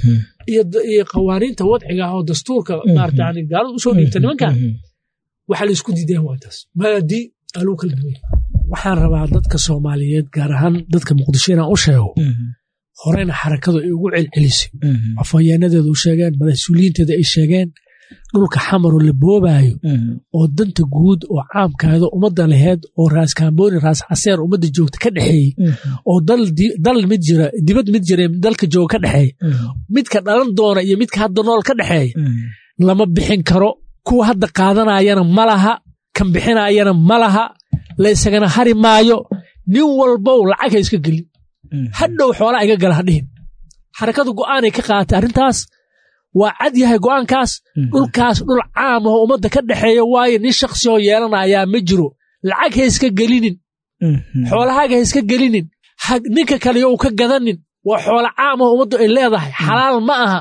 iyo qawaaniinta wadciga oo dastuurka maarata yani gaalada usoo dhiibta nimankan waxaa la isku diidaya waa intaas maadi aluu kala duway waxaan rabaa dadka soomaaliyeed gaar ahaan dadka muqdisho inaan u sheego horeyna xarakadu ay ugu celcelisay afhayeenadeedu u sheegeen mas-uuliyiinteeda ay sheegeen dhulka xamaroo la boobaayo oo danta guud oo caamkaada ummadda laheyd oo raas kaambooni raas caseer ummadda joogta ka dhexeeyey oo dal mid jira dibad mid jira dalka jooga ka dhexeeya midka dhalan doona iyo midka hadda nool ka dhexeeya lama bixin karo kuwa hadda qaadanayana ma laha kan bixinayana ma laha laysagana hari maayo nin walbow lacag ha iska gelin hadhow xoolaa iga gala ha dhihin xarakadu go'aanay ka qaaatay arrintaas waa cad yahay go'aankaas dhulkaas dhul caam aho ummadda ka dhexeeya waayo nin shaksi oo yeelanayaa ma jiro lacag ha iska gelinin xoolahaaga ha iska gelinin ninka kale you ka gadanin waa xoolo caam aho ummaddu ay leedahay xalaal ma aha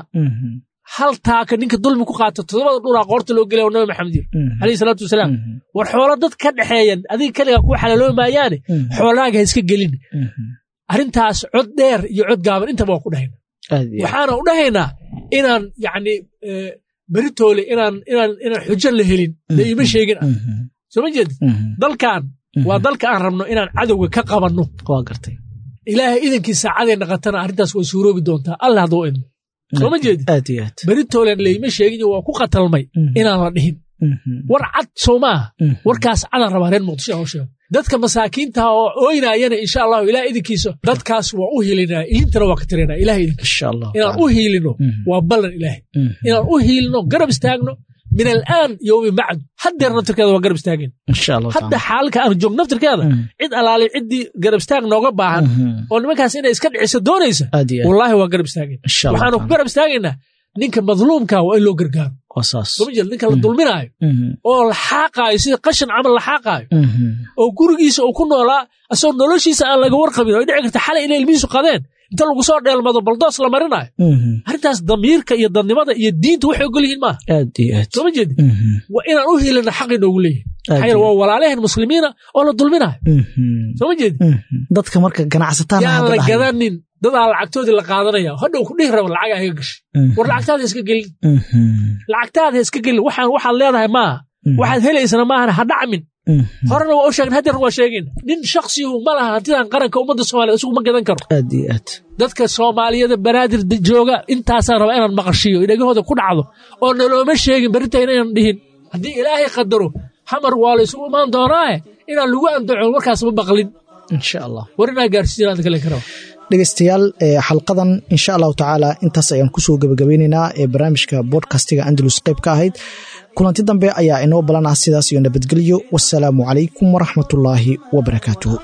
hal taaka ninka dulmi ku qaata todobada dhulaa qoorta loo gelaya nabi maxamed yiri alayhi salaatu wasalaam war xoolo dad ka dhexeeyan adiga keliga kuu xalaaloobi maayaane xoolahaaga ha iska gelin arrintaas cod dheer iyo cod gaaban intaba waa ku dhahayna waxaana u dhahaynaa inaan yacni beritoole inaan inaan inaan xujo la helin la iima sheegin ah soo ma jeedid dalkan waa dalka aan rabno inaan cadowga ka qabanno waa gartay ilaahay idankii saacadee naqatana arrintaas way suuroobi doontaa alla hadduu idmo soo ma jeedid aad iyo aad beritolen layma sheegin waa ku qatalmay inaan la dhihin war cad soo maaha warkaas cadaan rabaa reer muqdisho hoo sheego dadka masaakiintaha oo ooynaayana insha allahu ilaah idinkiisa dadkaas waa u hilinaa ilintana waa ka tirinaa ilaah idinkiisa insha allah inaan u hiilino waa ballan ilaahay inaan u hiilino garab istaagno min alaan yowmi bacd haddeer naftirkeeda waa garab istaageen insha allah hadda xaalka aan joog naftirkeeda cid alaali ciddii garab istaag nooga baahan oo nimankaas inay iska dhiciso doonaysa aad iyo aad wallaahi waa garab istaageen insha allah waxaanu ku garab istaagaynaa ninka madluumka waa in loo gargaaro waa saas soo ma jeed ninka la dulminaayo Mhm. oo la xaaqaayo sida qashin camal la xaaqaayo Mhm. oo gurigiisa uu ku noolaa asagoo noloshiisa aan laga warqabin oo ay dhici karta xalay inay ilmihiisu qadeen inta lagu soo dheelmado baldoos la marinayo Mhm. arrintaas damiirka iyo dadnimada iyo diinta waxay ogol yihiin maaha aad iyo aad soo ma jeedi Mhm. waa inaan u helina xaqi noogu leeyahay Aad maxaa yeele iyo waa walaalehen muslimiina oo la dulminayo Mhm. soo ma jeedi Mhm. dadka marka ganacsataan yaan la gadanin dadaa lacagtoodii la qaadanaya hadhow ku dhihi raba lacagaa iga gashay war lacagtaada iska gelin lacagtaada iska gelin waxaan waxaad leedahay maaha waxaad helaysana maahana ha dhacmin horena waa u sheegin haddeerna waa sheegin nin shaksiyu ma laha hantidan qaranka ummadda soomaliya isagu ma gadan karo aad iyo aad dadka soomaaliyada banaadir jooga intaasaan rabaa inaan maqashiyo dhegahooda ku dhacdo oo nalooma sheegin berintayna inaan dhihin haddii ilaahay qadaro hamar waa la isugu imaan doonaaye inaan lagu andacon warkaas ma maqlin insha allah war inaa gaarsiinaan kale ka raba dhegeystayaal ee xalqadan insha allahu tacaala intaas ayaan kusoo gebagabeyneynaa ee barnaamijka bodcastiga andalus qayb ka ahayd kulanti dambe ayaa inoo balan ah sidaas iyo nabadgelyo wasalaamu calaykum waraxmatullaahi wabarakaatuhu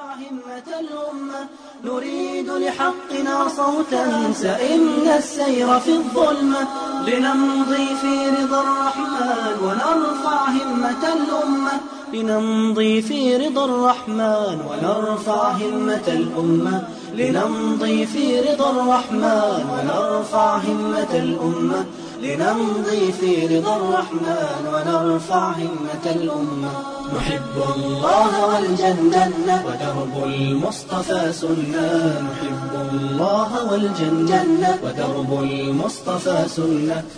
همة الأمة نريد لحقنا صوتا سئمنا السير في الظلمة لنمضي في رضا الرحمن ونرفع همة الأمة لنمضي في رضا الرحمن ونرفع همة الأمة لنمضي في رضا الرحمن ونرفع همة الأمة لنمضي في رضا الرحمن ونرفع همة الأمة نحب الله والجنة ودرب المصطفى سنة نحب الله والجنة ودرب المصطفى سنة